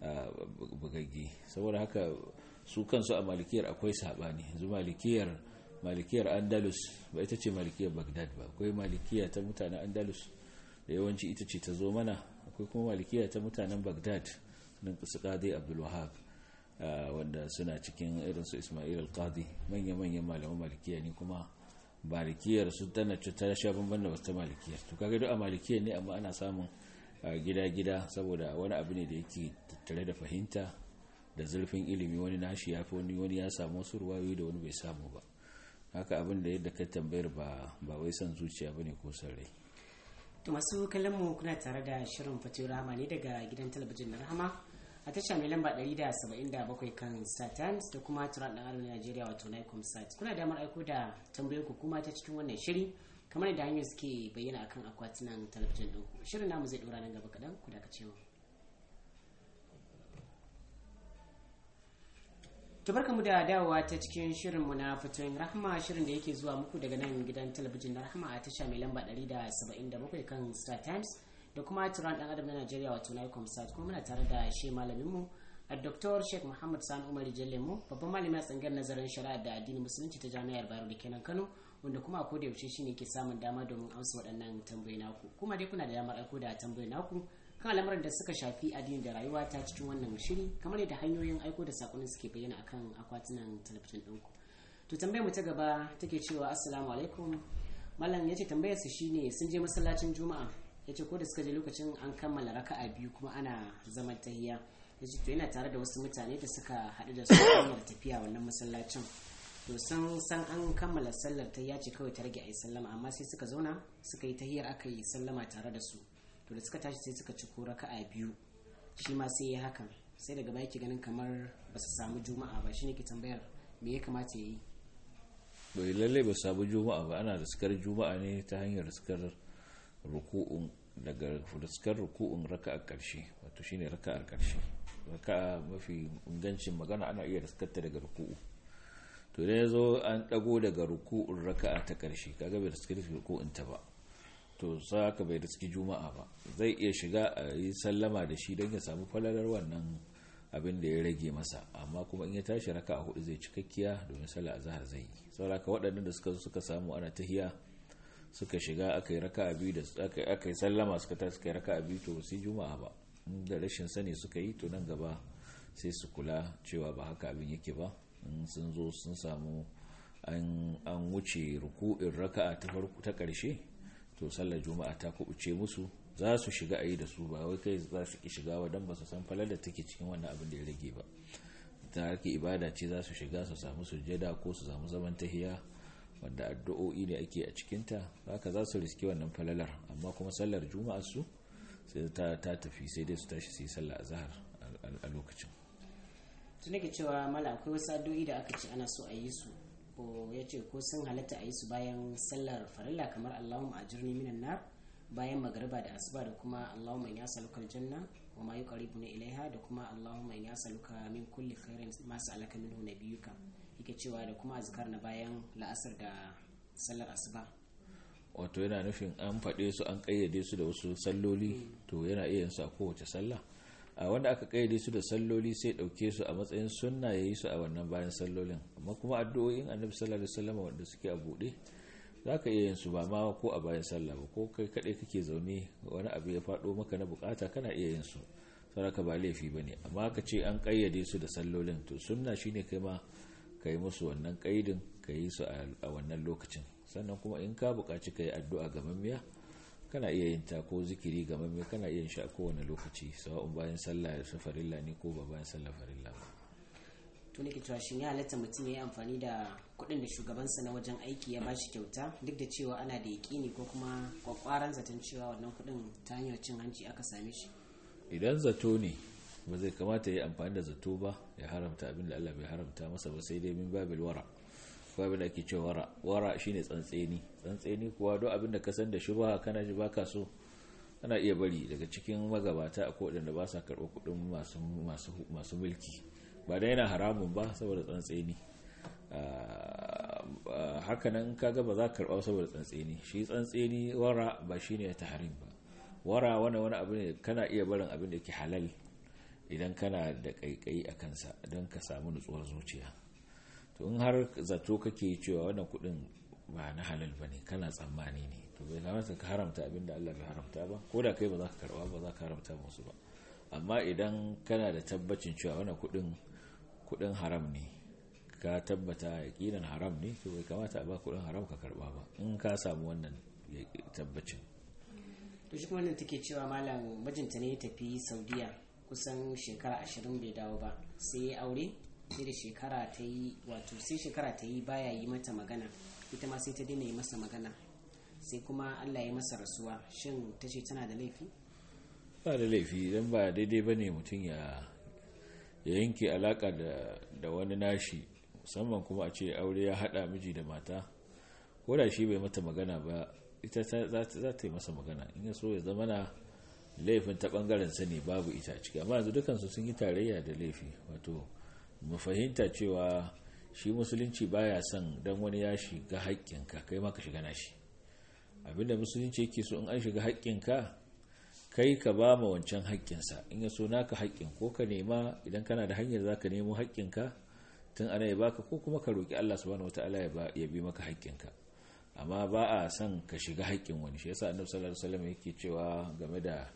bugagge saboda haka su kansu a malikiyar akwai sabani yanzu malikiyar malikiyar andalus ba ita ce malikiyar bagdad ba akwai malikiya ta mutanen andalus da yawanci ita ce ta zo mana akwai kuma malikiya ta mutanen bagdad nan su qadi abdul wahab wanda suna cikin irin su ismail al-qadi manya-manyan malaman malikiya ne kuma malikiyar su tana ta sha bamban da wata malikiyar to kaga duk a malikiyar ne amma ana samun gida-gida saboda wani abu ne da yake tattare da fahimta da zurfin ilimi wani nashi ya fi wani wani ya samu wasu ruwayoyi da wani bai samu ba haka abin da yadda ka tambayar ba ba wai son zuciya bane ko son rai to masu kallon mu kuna tare da shirin fatiyo rahama ne daga gidan talabijin na rahama a tasha mai lamba 177 kan star times da kuma turan dan arewa najeriya wato nicom sat kuna damar aiko da tambayoyin ku kuma ta cikin wannan shiri kamar da hanyar suke bayyana akan akwatunan talabijin din ku shirin namu zai dora nan gaba kadan ku da mu mu da dawowa ta cikin shirinmu na fatoyin rahama shirin da yake zuwa muku daga nan gidan talabijin na rahama a tasha mai lamba 177 kan star times da kuma turan dan adam na najeriya wato nicom sat kuma muna tare da shi malaminmu a dr sheikh muhammad sani umar jallemu babban malamin tsangar nazarin shari'a da addinin musulunci ta jami'ar bayero da kenan kano wanda kuma a koda yaushe shine ke samun dama domin amsa waɗannan tambayoyi naku kuma dai kuna da damar aiko da tambayoyi naku kan al'amuran da suka shafi addini da rayuwa ta cikin wannan shiri kamar yadda hanyoyin aiko da sakonin suke bayyana akan akwatunan talabijin ɗinku to tambayar mu ta gaba take cewa assalamu alaikum malam yace tambayar su shine sun je masallacin juma'a yace ko da suka je lokacin an kammala raka'a biyu kuma ana zaman tahiya yace to yana tare da wasu mutane da suka haɗu da su hanyar tafiya wannan masallacin to san san an kammala sallar tahiya ce kawai ta rage a yi sallama amma sai suka zauna suka yi tahiyar aka yi sallama tare da su to da suka tashi sai suka ci ko raka'a biyu shi ma sai ya hakan sai daga baya ke ganin kamar ba su samu juma'a ba shine ke tambayar me ya kamata ya yi bai lalle ba samu juma'a ba ana da sukar juma'a ne ta hanyar sukar ruku'un daga fuskar ruku'un raka'a karshe wato shine raka'ar karshe raka'a mafi ingancin magana ana iya riskarta daga ruku'u to idan ya zo an dago daga ruku'un raka'a ta karshe kaga bai riskar ruku'un ta ba to sa ka bai riski juma'a ba zai iya shiga a yi sallama da shi don ya samu falalar wannan abin da ya rage masa amma kuma in ya tashi raka a hudu zai cikakkiya domin sallah azhar zai yi sauraka waɗannan da suka suka samu ana tahiya suka shiga aka yi raka a biyu da aka yi sallama suka tashi suka yi raka a biyu to sai juma'a ba da rashin sani suka yi to nan gaba sai su kula cewa ba haka abin yake ba in sun zo sun samu an wuce ruku'in raka'a ta farko ta ƙarshe to sallar juma'a ta kubuce musu za su shiga a yi da su ba wai kai za su ki shiga wa don ba su san falar da take cikin wannan abin da ya rage ba ta harki ibada ce za su shiga su samu sujjada ko su samu zaman tahiya wanda addu'o'i ne ake a cikinta haka za su riski wannan falalar amma kuma sallar juma'a su sai ta tafi sai dai su tashi su yi sallah azhar a lokacin tun nake cewa mala akwai wasu addu'o'i da aka ce ana so a yi su ko ya ce ko sun halatta a yi su bayan sallar farilla kamar allahumma ajirni minan nar bayan magariba da asuba da kuma allahumma in yasaluka aljanna wa ma yuqarribuna ilaiha da kuma allahumma in yasaluka min kulli khairin ma sa'alaka minhu nabiyyuka yake cewa da kuma azkar na bayan la'asar da sallar asuba wato yana nufin an faɗe su an ƙayyade su da wasu salloli to yana iya yin su a kowace sallah a wanda aka kayyade su da salloli sai dauke su a matsayin sunna ya yi su a wannan bayan sallolin amma kuma addu'o'in annabi sallallahu alaihi wasallam wanda suke a bude zaka iya yin su ba ma ko a bayan sallah ba ko kai kadai kake zaune wani abu ya fado maka na bukata kana iya yin su saraka ba laifi bane amma ka ce an kayyade su da sallolin to sunna shine kai ma kai musu wannan kaidin ka yi su a wannan lokacin sannan kuma in ka buƙaci ka yi addu'a ga mamiya kana iya yin ta ko zikiri ga mamme kana iya yin shi a kowane lokaci sawa'un bayan sallah da farilla ne ko ba bayan sallah farilla ba to nake cewa shin ya halatta mutum ya yi amfani da kuɗin da shugabansa na wajen aiki ya bashi kyauta duk da cewa ana da yaƙini ko kuma kwakwaran zaton cewa wannan kuɗin ta hanyar cin hanci aka same shi idan zato ne ba zai kamata ya yi amfani da zato ba ya haramta abin da Allah bai haramta masa ba sai dai min babil wara babu da ake cewa wara wara shine tsantseni tsantseni kuwa don abin da ka san da shubha kana ji baka so kana iya bari daga cikin magabata a kodin da ba sa karɓar kuɗin masu masu masu mulki ba da yana haramun ba saboda tsantseni haka nan kaga ba za ka karɓa saboda tsantseni shi tsantseni wara ba shine tahrim ba wara wani wani abu ne kana iya barin abin da ke halal idan kana da kaikayi a kansa don ka samu nutsuwar zuciya to in har zato kake cewa wannan kudin ba na halal ba ne kana tsammani ne to bai kamata ka haramta abin da Allah bai haramta ba ko da kai ba za ka karba ba za ka haramta musu ba amma idan kana da tabbacin cewa wannan kudin kudin haram ne ka tabbata yaqinan haram ne to bai kamata a ba kudin haram ka karba ba in ka samu wannan tabbacin to shi kuma wannan take cewa malam mijinta ne ya tafi Saudiya kusan shekara ashirin bai dawo ba sai ya aure sai da shekara ta yi wato sai shekara ta yi baya yi mata magana ita ma sai ta daina yi masa magana sai kuma allah ya masa rasuwa shin ta ce tana da laifi ba da laifi idan ba daidai ba ne mutum ya yanke alaka da wani nashi musamman kuma a ce aure ya hada miji da mata ko da shi bai mata magana ba ita za ta yi masa magana in ya so ya zama na laifin ta bangaren sani babu ita ciki amma yanzu dukansu sun yi tarayya da laifi wato mu fahimta cewa shi musulunci baya son dan wani ya shiga haƙƙinka kai ma ka shiga nashi abinda musulunci yake so in an shiga haƙƙinka kai ka ba ma wancan haƙƙinsa in ya so naka haƙƙin ko ka nema idan kana da hanyar za ka nemo haƙƙinka tun ana ya baka ko kuma ka roƙi Allah subhanahu wataala ya bi maka haƙƙinka amma ba a son ka shiga haƙƙin wani shi yasa annabi sallallahu alaihi wasallam yake cewa game da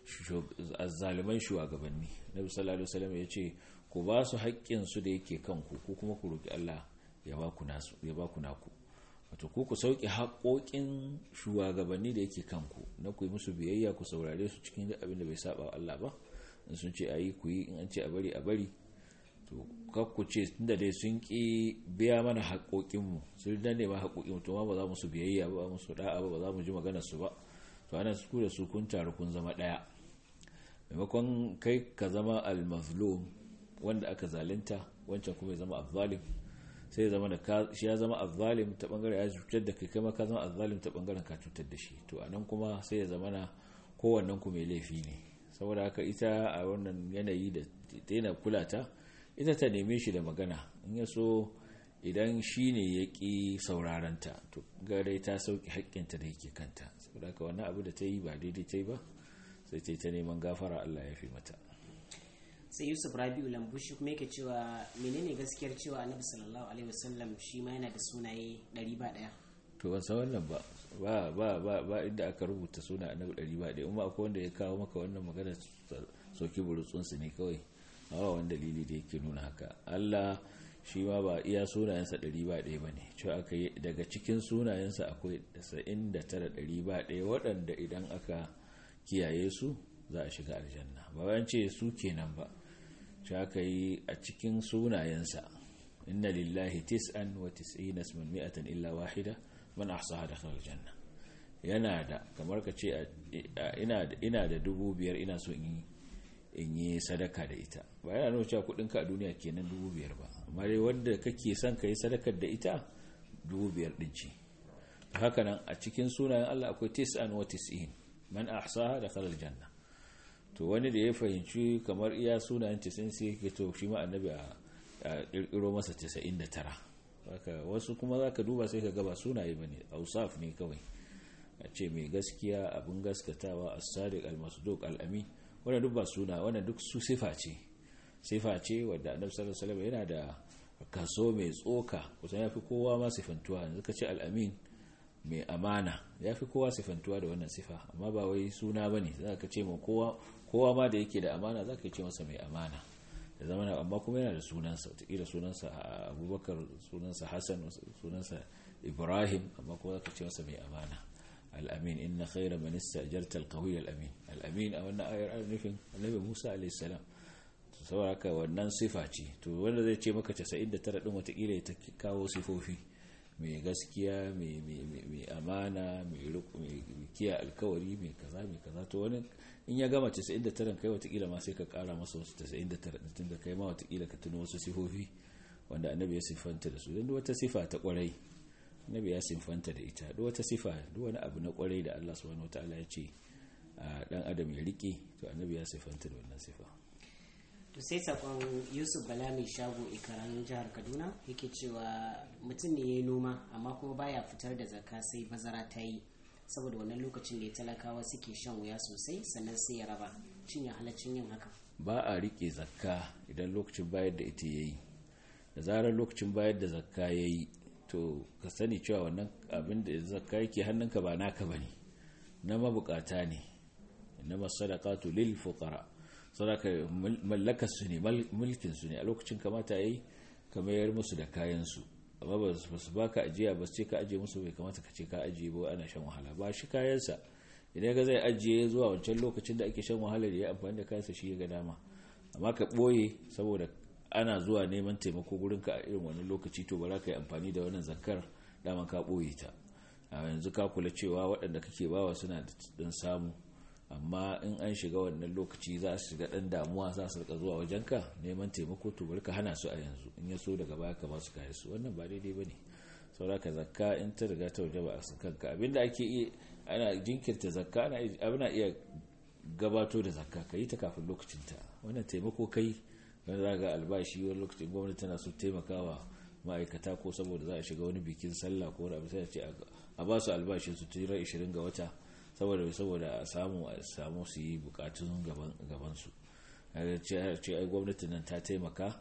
azzaliman shugabanni annabi sallallahu alaihi wasallam yace ku ba su haƙƙin su da yake kanku ko kuma ku roki Allah ya ba ku nasu ya ba ku naku wato ku ku sauke haƙoƙin shugabanni da yake kanku na ku yi musu biyayya ku saurare su cikin abin da bai saba Allah ba in sun ce ayi ku yi in an ce a bari a bari to kakku ce tunda dai sun ki biya mana haƙoƙinmu sun danne ma haƙoƙinmu to ma ba za mu su biyayya ba mu su da'a ba ba za mu ji maganar su ba to ana su da su kun taru kun zama ɗaya maimakon kai ka zama al-mazlum wanda aka zalunta wancan kuma ya zama azzalim sai zama da shi ya zama azzalim ta bangaren ya cutar da kai kai ma ka zama azzalim ta bangaren ka cutar da shi to anan kuma sai ya zama na kowannen ku mai laifi ne saboda haka ita a wannan yanayi da daina kula ta ita ta neme shi da magana in ya so idan shi ne ya ƙi sauraranta to gare ta sauƙi haƙƙinta da yake kanta saboda haka wannan abu da ta yi ba daidai ta yi ba sai ta yi ta neman gafara Allah ya fi mata sai yusuf rabi'u lambushi kuma yake cewa menene gaskiyar cewa annabi sallallahu alaihi wasallam shi ma yana da sunaye ɗari ba ɗaya to ban san wannan ba ba ba ba ba inda aka rubuta suna annabi ɗari ba ɗaya amma akwai wanda ya kawo maka wannan magana soki burutsunsu ne kawai ba wani dalili da yake nuna haka Allah shi ma ba iya sunayensa ɗari ba ɗaya ba ne cewa aka yi daga cikin sunayensa akwai sa'in da tara ɗari ba ɗaya waɗanda idan aka kiyaye su za a shiga aljanna ba bayan ce su kenan ba cewa aka yi a cikin sunayensa inna lillahi tis'an wa tis'ina isman mi'atan illa wahida man ahsaha dakhala aljanna yana da kamar ka ce ina da ina da dubu biyar ina so in in yi sadaka da ita ba yana nuna cewa kudin ka a duniya kenan dubu biyar ba amma dai wanda kake son ka yi sadakar da ita dubu biyar din ce haka nan a cikin sunayen Allah akwai tis'an wa tis'in man ahsaha dakhala aljanna to wani da ya fahimci kamar iya sunayen 90 sai yake to shi ma annabi a kirkiro masa 99 haka wasu kuma zaka duba sai ka ga ba sunaye bane ausaf ne kawai a ce mai gaskiya abin gaskatawa as-sadiq al-masduq al-amin wannan duk ba suna wannan duk su sifa ce sifa ce wadda annabi sallallahu alaihi wasallam yana da kaso mai tsoka kusan yafi kowa ma sifantuwa yanzu ka ce al-amin mai amana yafi kowa sifantuwa da wannan sifa amma ba wai suna bane zaka ce ma kowa kowa ma da yake da amana zaka ce masa mai amana da zamana amma kuma yana da sunansa wataƙila sunansa abubakar sunansa hassan sunansa ibrahim amma kuma zaka ce masa mai amana al'amin inna khaira man istajarta al-qawiy al-amin al-amin a wannan ayar an nufin annabi Musa alayhi salam to saboda haka wannan sifa ce to wanda zai ce maka 99 din watakila ta kawo sifofi mai gaskiya mai amana mai kiya alkawari mai kaza mai kaza to wani in ya gama 99 kai watakila ma sai ka kara masa wasu 99 din da kai ma watakila ka tuno wasu sifofi wanda annabi ya siffanta da su don wata sifa ta kwarai nabi ya sinfanta da ita duk wata sifa duk wani abu na kwarai da Allah subhanahu wataala ya ce dan adam ya rike to annabi ya sinfanta da wannan sifa to sai sakon Yusuf Bala mai shago ikaran jihar Kaduna yake cewa mutum ne yayi noma amma kuma baya fitar da zakka sai bazara ta yi saboda wannan lokacin da talakawa suke shan wuya sosai sannan sai ya raba shin ya halaccin yin haka ba a rike zakka idan lokacin bayar da ita yayi da zarar lokacin bayar da zakka yayi to ka sani cewa wannan abin da zakka yake hannunka ba naka bane na mabukata ne na masadaqatu lil fuqara sadaka mallakar su ne mulkin su ne a lokacin kamata yayi ka mayar musu da kayan su amma ba su baka ajiya ba ce ka ajiye musu bai kamata ka ce ka ajiye ba ana shan wahala ba shi kayan sa idan ga zai ajiye zuwa wancan lokacin da ake shan wahala da ya amfani da kayansa shi ya ga dama amma ka boye saboda ana zuwa neman taimako gurinka a irin wani lokaci to ba za ka yi amfani da wannan zakar dama ka ɓoye ta a yanzu ka kula cewa waɗanda kake bawa suna da ɗan samu amma in an shiga wannan lokaci za su shiga ɗan damuwa za su rika zuwa wajenka neman taimako to bari ka hana su a yanzu in ya so daga baya ka ba su kare su wannan ba daidai ba ne sauraka zakka in ta riga ta waje ba a kanka abinda ake iya ana jinkirta zakka ana iya gabato da zakka ka yi ta kafin lokacinta wannan taimako kai wani za ga albashi wani lokacin gwamnati tana so taimakawa ma'aikata ko saboda za a shiga wani bikin sallah ko wani abu sai a ce a ba su albashin su tira 20 ga wata saboda saboda a samu a samu su yi bukatun gaban su ce ai gwamnati nan ta taimaka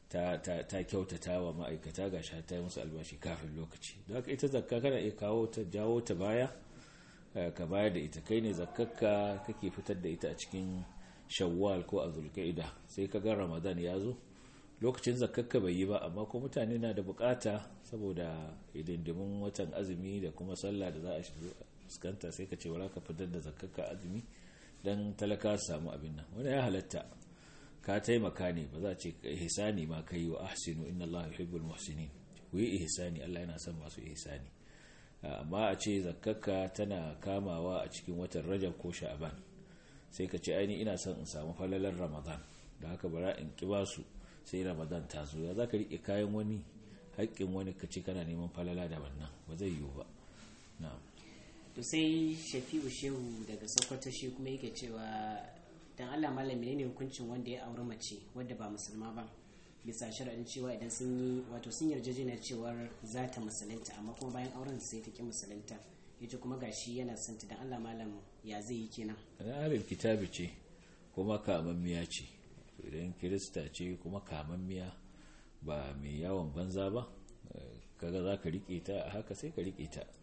ta kyautata wa ma'aikata ga sha ta yi musu albashi kafin lokaci don haka ita zakka kana iya kawo ta jawo ta baya ka bayar da ita kai ne zakkakka kake fitar da ita a cikin shawwal ko a zulkaida sai ka ga ramadan ya zo lokacin zakakka bai yi ba amma ko mutane na da bukata saboda idindimin watan azumi da kuma sallah da za a fuskanta sai ka ce wala ka fitar da zakakka azumi dan talaka su samu abin nan wani ya halatta ka taimaka ne ba za a ce ihsani ma kai wa ahsinu inna allaha yuhibbul muhsinin ku yi ihsani Allah yana son masu ihsani amma a ce zakakka tana kamawa a cikin watan rajab ko sha'ban sai ka ce aini ina son in samu falalar ramadan da haka bara in ki basu sai ramadan ta zo ya za ka riƙe kayan wani haƙƙin wani ka ce kana neman falala da wannan ba zai yiwu ba na'am to sai shafi'u shehu daga sokoto shi kuma yake cewa dan allah malami ne hukuncin wanda ya auri mace wadda ba musulma ba bisa sharaɗin cewa idan sun yi wato sun yarjejeniyar cewar za ta musulunta amma kuma bayan auren sai ta ki musulunta ita kuma gashi yana son ta dan Allah malam ya zai yi kenan ahlul kitabi ce kuma kamammiya ce idan kirista ce kuma kamammiya ba mai yawon banza ba kaga za ka rike ta haka sai ka rike ta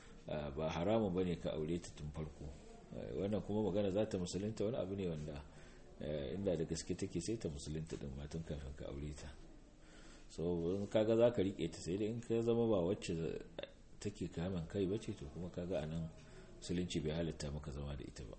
ba haramun bane ka aure ta tun farko wannan kuma magana za ta musulunta wani abu ne wanda inda da gaske take sai ta musulunta din ma tun kafin ka aure ta so kaga za ka rike ta sai dai in ka zama ba wacce take kaman kai bace to kuma kaga anan musulunci bai halatta maka zama da ita ba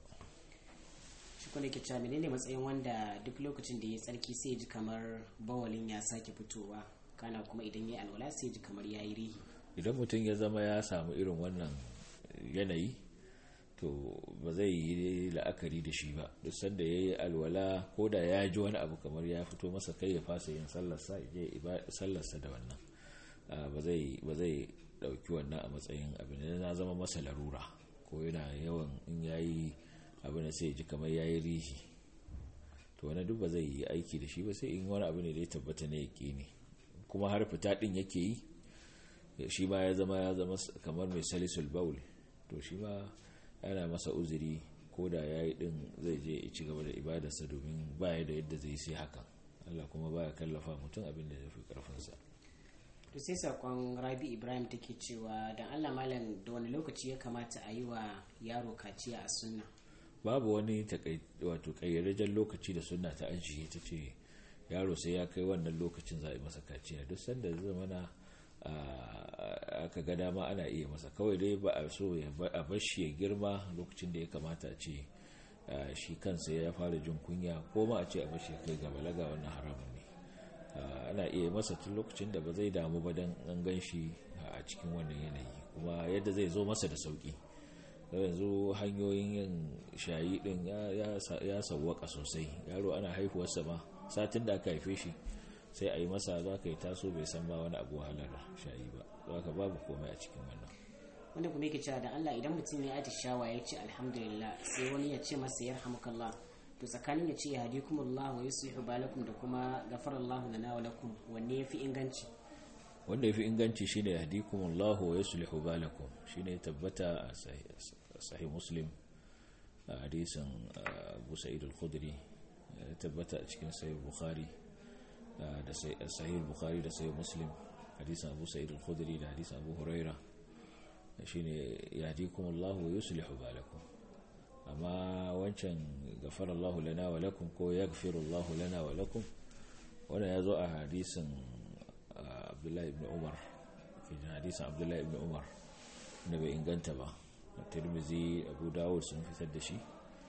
shi kuma ke cewa menene matsayin wanda duk lokacin da ya tsarki sai ji kamar bawalin ya sake fitowa kana kuma idan ya alwala sai ji kamar ya yi rihi idan mutum ya zama ya samu irin wannan yanayi to ba zai yi la'akari da shi ba duk sanda ya yi alwala ko da ya ji wani abu kamar ya fito masa kai ya fasa yin sallarsa ya sallarsa da wannan ba zai dauki wannan a matsayin abin da na zama masa larura ko yana yawan in ya yi abin da sai ji kamar ya yi rihi to wani duk ba zai yi aiki da shi ba sai in wani abu ne da ya tabbata na yake ne kuma har fita din yake yi shi ma ya zama ya zama kamar mai salisul baul to shi ma yana masa uzuri ko da ya yi din zai je ya ci gaba da ibadarsa domin baya da yadda zai sai hakan Allah kuma baya kallafa mutum abin da ya fi karfinsa to sai sakon rabi ibrahim take cewa dan allah malam da wani lokaci ya kamata a yi wa yaro kaciya a sunna babu wani wato kayyadajen lokaci da sunna ta ajiye ta ce yaro sai ya kai wannan lokacin za a yi masa kaciya duk sanda zai zamana aka ga dama ana iya masa kawai dai ba a so a bashi ya girma lokacin da ya kamata a ce shi kansa ya fara jin kunya ko ma a ce a bashi ya kai ga balaga wannan haramun ne ana iya masa tun lokacin da ba zai damu ba don an gan shi a cikin wannan yanayi kuma yadda zai zo masa da sauki yanzu hanyoyin yin shayi din ya sauwaka sosai yaro ana haihuwarsa ma satin da aka haife shi sai a yi masa za ka yi taso bai san ba wani abu wahalar shayi ba za ka babu komai a cikin wannan wanda kuma yake cewa da Allah idan mutum ya atishawa ya ce alhamdulillah sai wani ya ce masa yarhamukallah to tsakanin ya ce ya hadikumullah wa yuslihu balakum da kuma gafarallahu lana wa lakum wanne yafi inganci wanda yafi inganci shine ya hadikumullah wa yuslihu balakum shine tabbata a sahih muslim a hadisin Abu Sa'id al-Khudri tabbata a cikin sahih Bukhari da sahih Bukhari da sahih Muslim hadisin Abu Sa'id al-Khudri da hadisin Abu Huraira shine ya hadikumullah wa yuslihu balakum amma wancan gafara Allah lana wa lakum ko yaghfiru Allah lana wa lakum wanda ya zo a hadisin Abdullahi ibn Umar cikin hadisin Abdullahi ibn Umar da bai inganta ba Tirmidhi Abu Dawud sun fitar da shi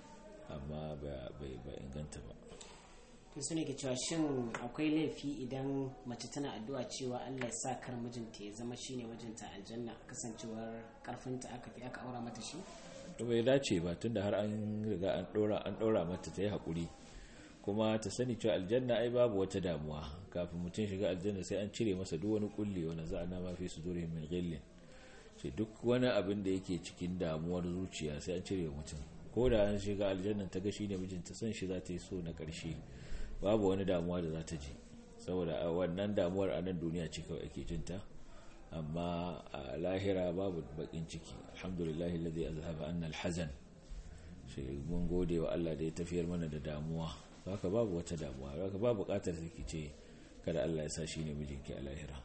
amma bai ba inganta ba to su ne ke cewa shin akwai laifi idan mace tana addu'a cewa Allah ya sa kar mijinta ya zama shine mijinta aljanna kasancewar karfinta aka fi aka aura mata shi to bai dace ba tunda har an riga an dora an dora mata ta yi hakuri kuma ta sani cewa aljanna ai babu wata damuwa kafin mutum shiga aljanna sai an cire masa duk wani kulli wanda za a nama fi su dure min ghillin ce duk wani abin da yake cikin damuwar zuciya sai an cire mutum ko da an shiga aljanna ta ga shine mijinta san shi za ta yi so na karshe babu wani damuwa da za ta ji saboda wannan damuwar a nan duniya ce kawai ake jinta amma a lahira babu bakin ciki alhamdulillah alladhi azhaba anna alhazan shi mun gode wa Allah da ya tafiyar mana da damuwa haka babu wata damuwa haka babu bukatar ki ce kada Allah ya sa shi ne mijinki a lahira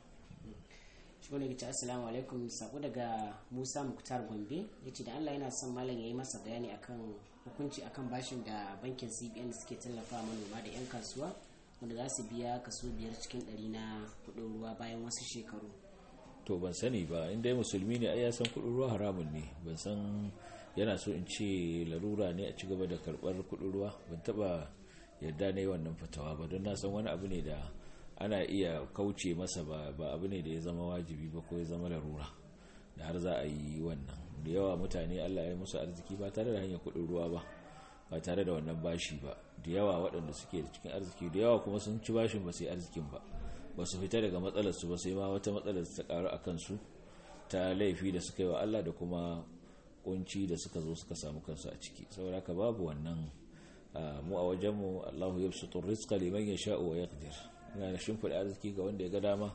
shi wani ya ce assalamu alaikum sako daga musa muktar gombe ya ce da allah yana son malam ya yi masa bayani akan hukunci akan bashin da bankin cbn suke tallafa manoma da 'yan kasuwa wanda za su biya kaso biyar cikin ɗari na kudin ruwa bayan wasu shekaru to ban sani ba inda ya musulmi ne ai ya san kudin ruwa haramun ne ban san yana so in ce larura ne a ci gaba da karbar kudin ruwa ban taba yarda na yi wannan fatawa ba don na san wani abu ne da ana iya kauce masa ba abu ne da ya zama wajibi ba ko ya zama larura da har za a yi wannan da yawa mutane allah ya yi musu arziki ba tare da hanyar kudin ruwa ba ba tare da wannan bashi ba da yawa waɗanda suke da cikin arziki da yawa kuma sun ci bashin ba sai arzikin ba ba su fita daga matsalarsu ba sai ma wata matsalar ta karu a kansu ta laifi da suka yi wa allah da kuma kunci da suka zo suka samu kansu a ciki saboda haka babu wannan mu a wajenmu allahu ya fi rizqa liman ya sha'u wa yaqdir yana da shimfiɗa arziki ga wanda ya ga dama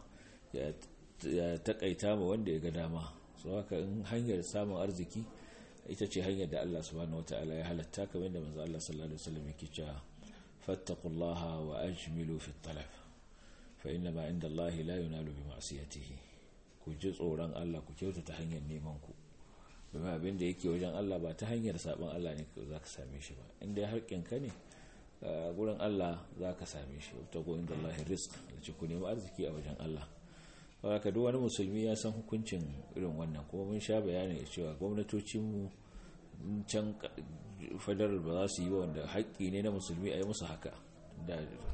ya taƙaita ma wanda ya ga dama so haka in hanyar samun arziki ita ce hanyar da Allah subhanahu wata'ala ya halatta kamar yadda manzo Allah sallallahu alaihi wasallam yake cewa fattaqullaha wa ajmilu fi talab fa inna ma inda Allah la yunalu bi ma'siyatihi ku ji tsoron Allah ku kyautata hanyar neman ku domin abin da yake wajen Allah ba ta hanyar saban Allah ne za ka same shi ba inda harkin ka ne gurin Allah za ka same shi ta goyin da Allah risk da ce ku nemi arziki a wajen Allah haka duk wani musulmi ya san hukuncin irin wannan kuma mun sha bayani cewa gwamnatocinmu can fadar ba za su yi wanda haƙƙi ne na musulmi a yi musu haka da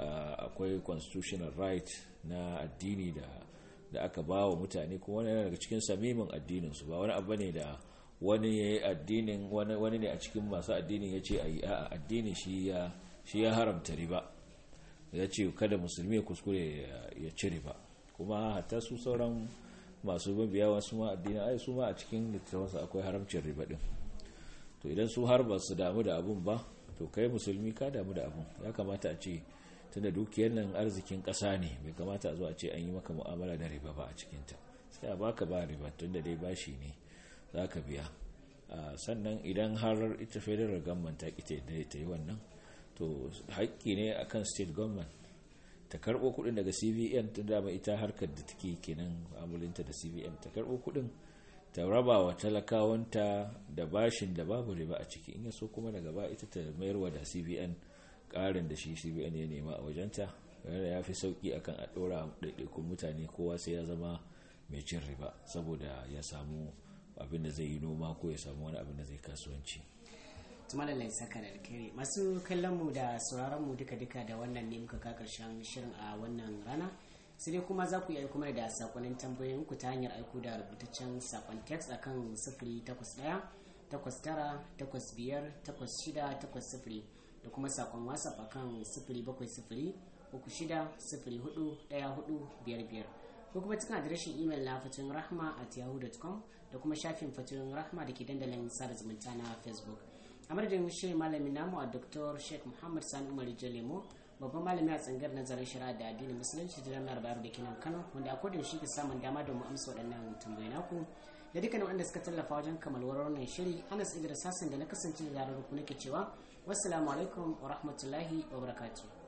akwai constitutional right na addini da da aka ba wa mutane kuma wani daga cikin samimin addinin su ba wani abu ne da wani ya yi addinin wani ne a cikin masu addinin ya ce a yi a addini shi ya haramta riba ya ce kada musulmi ya kuskure ya ci riba kuma hatta su sauran masu mabiya wasu ma addinin ai su ma a cikin littattafansu akwai haramcin riba din to idan su har ba su damu da abun ba to kai musulmi ka damu da abun ya kamata a ce tunda dukiyar nan arzikin ƙasa ne bai kamata a zo a ce an yi maka mu'amala da riba ba a cikinta sai a baka ba riba tunda dai bashi ne za ka biya sannan idan har ita federal government ta ƙi ta yi wannan to haƙƙi ne akan state government ta karɓo kuɗin daga cbn tun dama ita harkar da take kenan amulinta da cbn ta karɓo kuɗin ta raba wa talakawanta da bashin da babu riba a ciki in so kuma daga ba ita ta mayarwa da cbn ƙarin da shi cbn ya nema a wajenta yana ya fi sauƙi akan a ɗora ɗaiɗaikun mutane kowa sai ya zama mai cin riba saboda ya samu abin da zai yi noma ko ya samu wani abin da zai kasuwanci tumalalai saka da alkhairi masu kallon mu da sauraron mu duka duka da wannan ne muka ka karshen shirin a wannan rana sai dai kuma za ku iya kuma da sakonnin tambayoyin ku ta hanyar aiko da rubutaccen sakon text akan sifiri takwas ɗaya takwas tara takwas biyar takwas shida takwas sifiri da kuma sakon whatsapp akan sifiri bakwai sifiri uku shida sifiri hudu ɗaya hudu biyar biyar ko kuma cikin adireshin imel na fatin rahma at yahoo.com da kuma shafin fatin rahma da ke dandalin sada zumunta na facebook a madadin shirin malami namu a dr sheikh muhammad sani umar lemo babban malami a tsangar nazarin shari'a da addinin musulunci da jami'ar bayero da kinan kano wanda a kodin shi ke samun dama domin amsa waɗannan tambayi naku da dukkanin wanda suka tallafa wajen kamalwar wannan shiri anas idris hassan da na kasance da zarar ku nake cewa wassalamu alaikum wa rahmatullahi wa barakatuh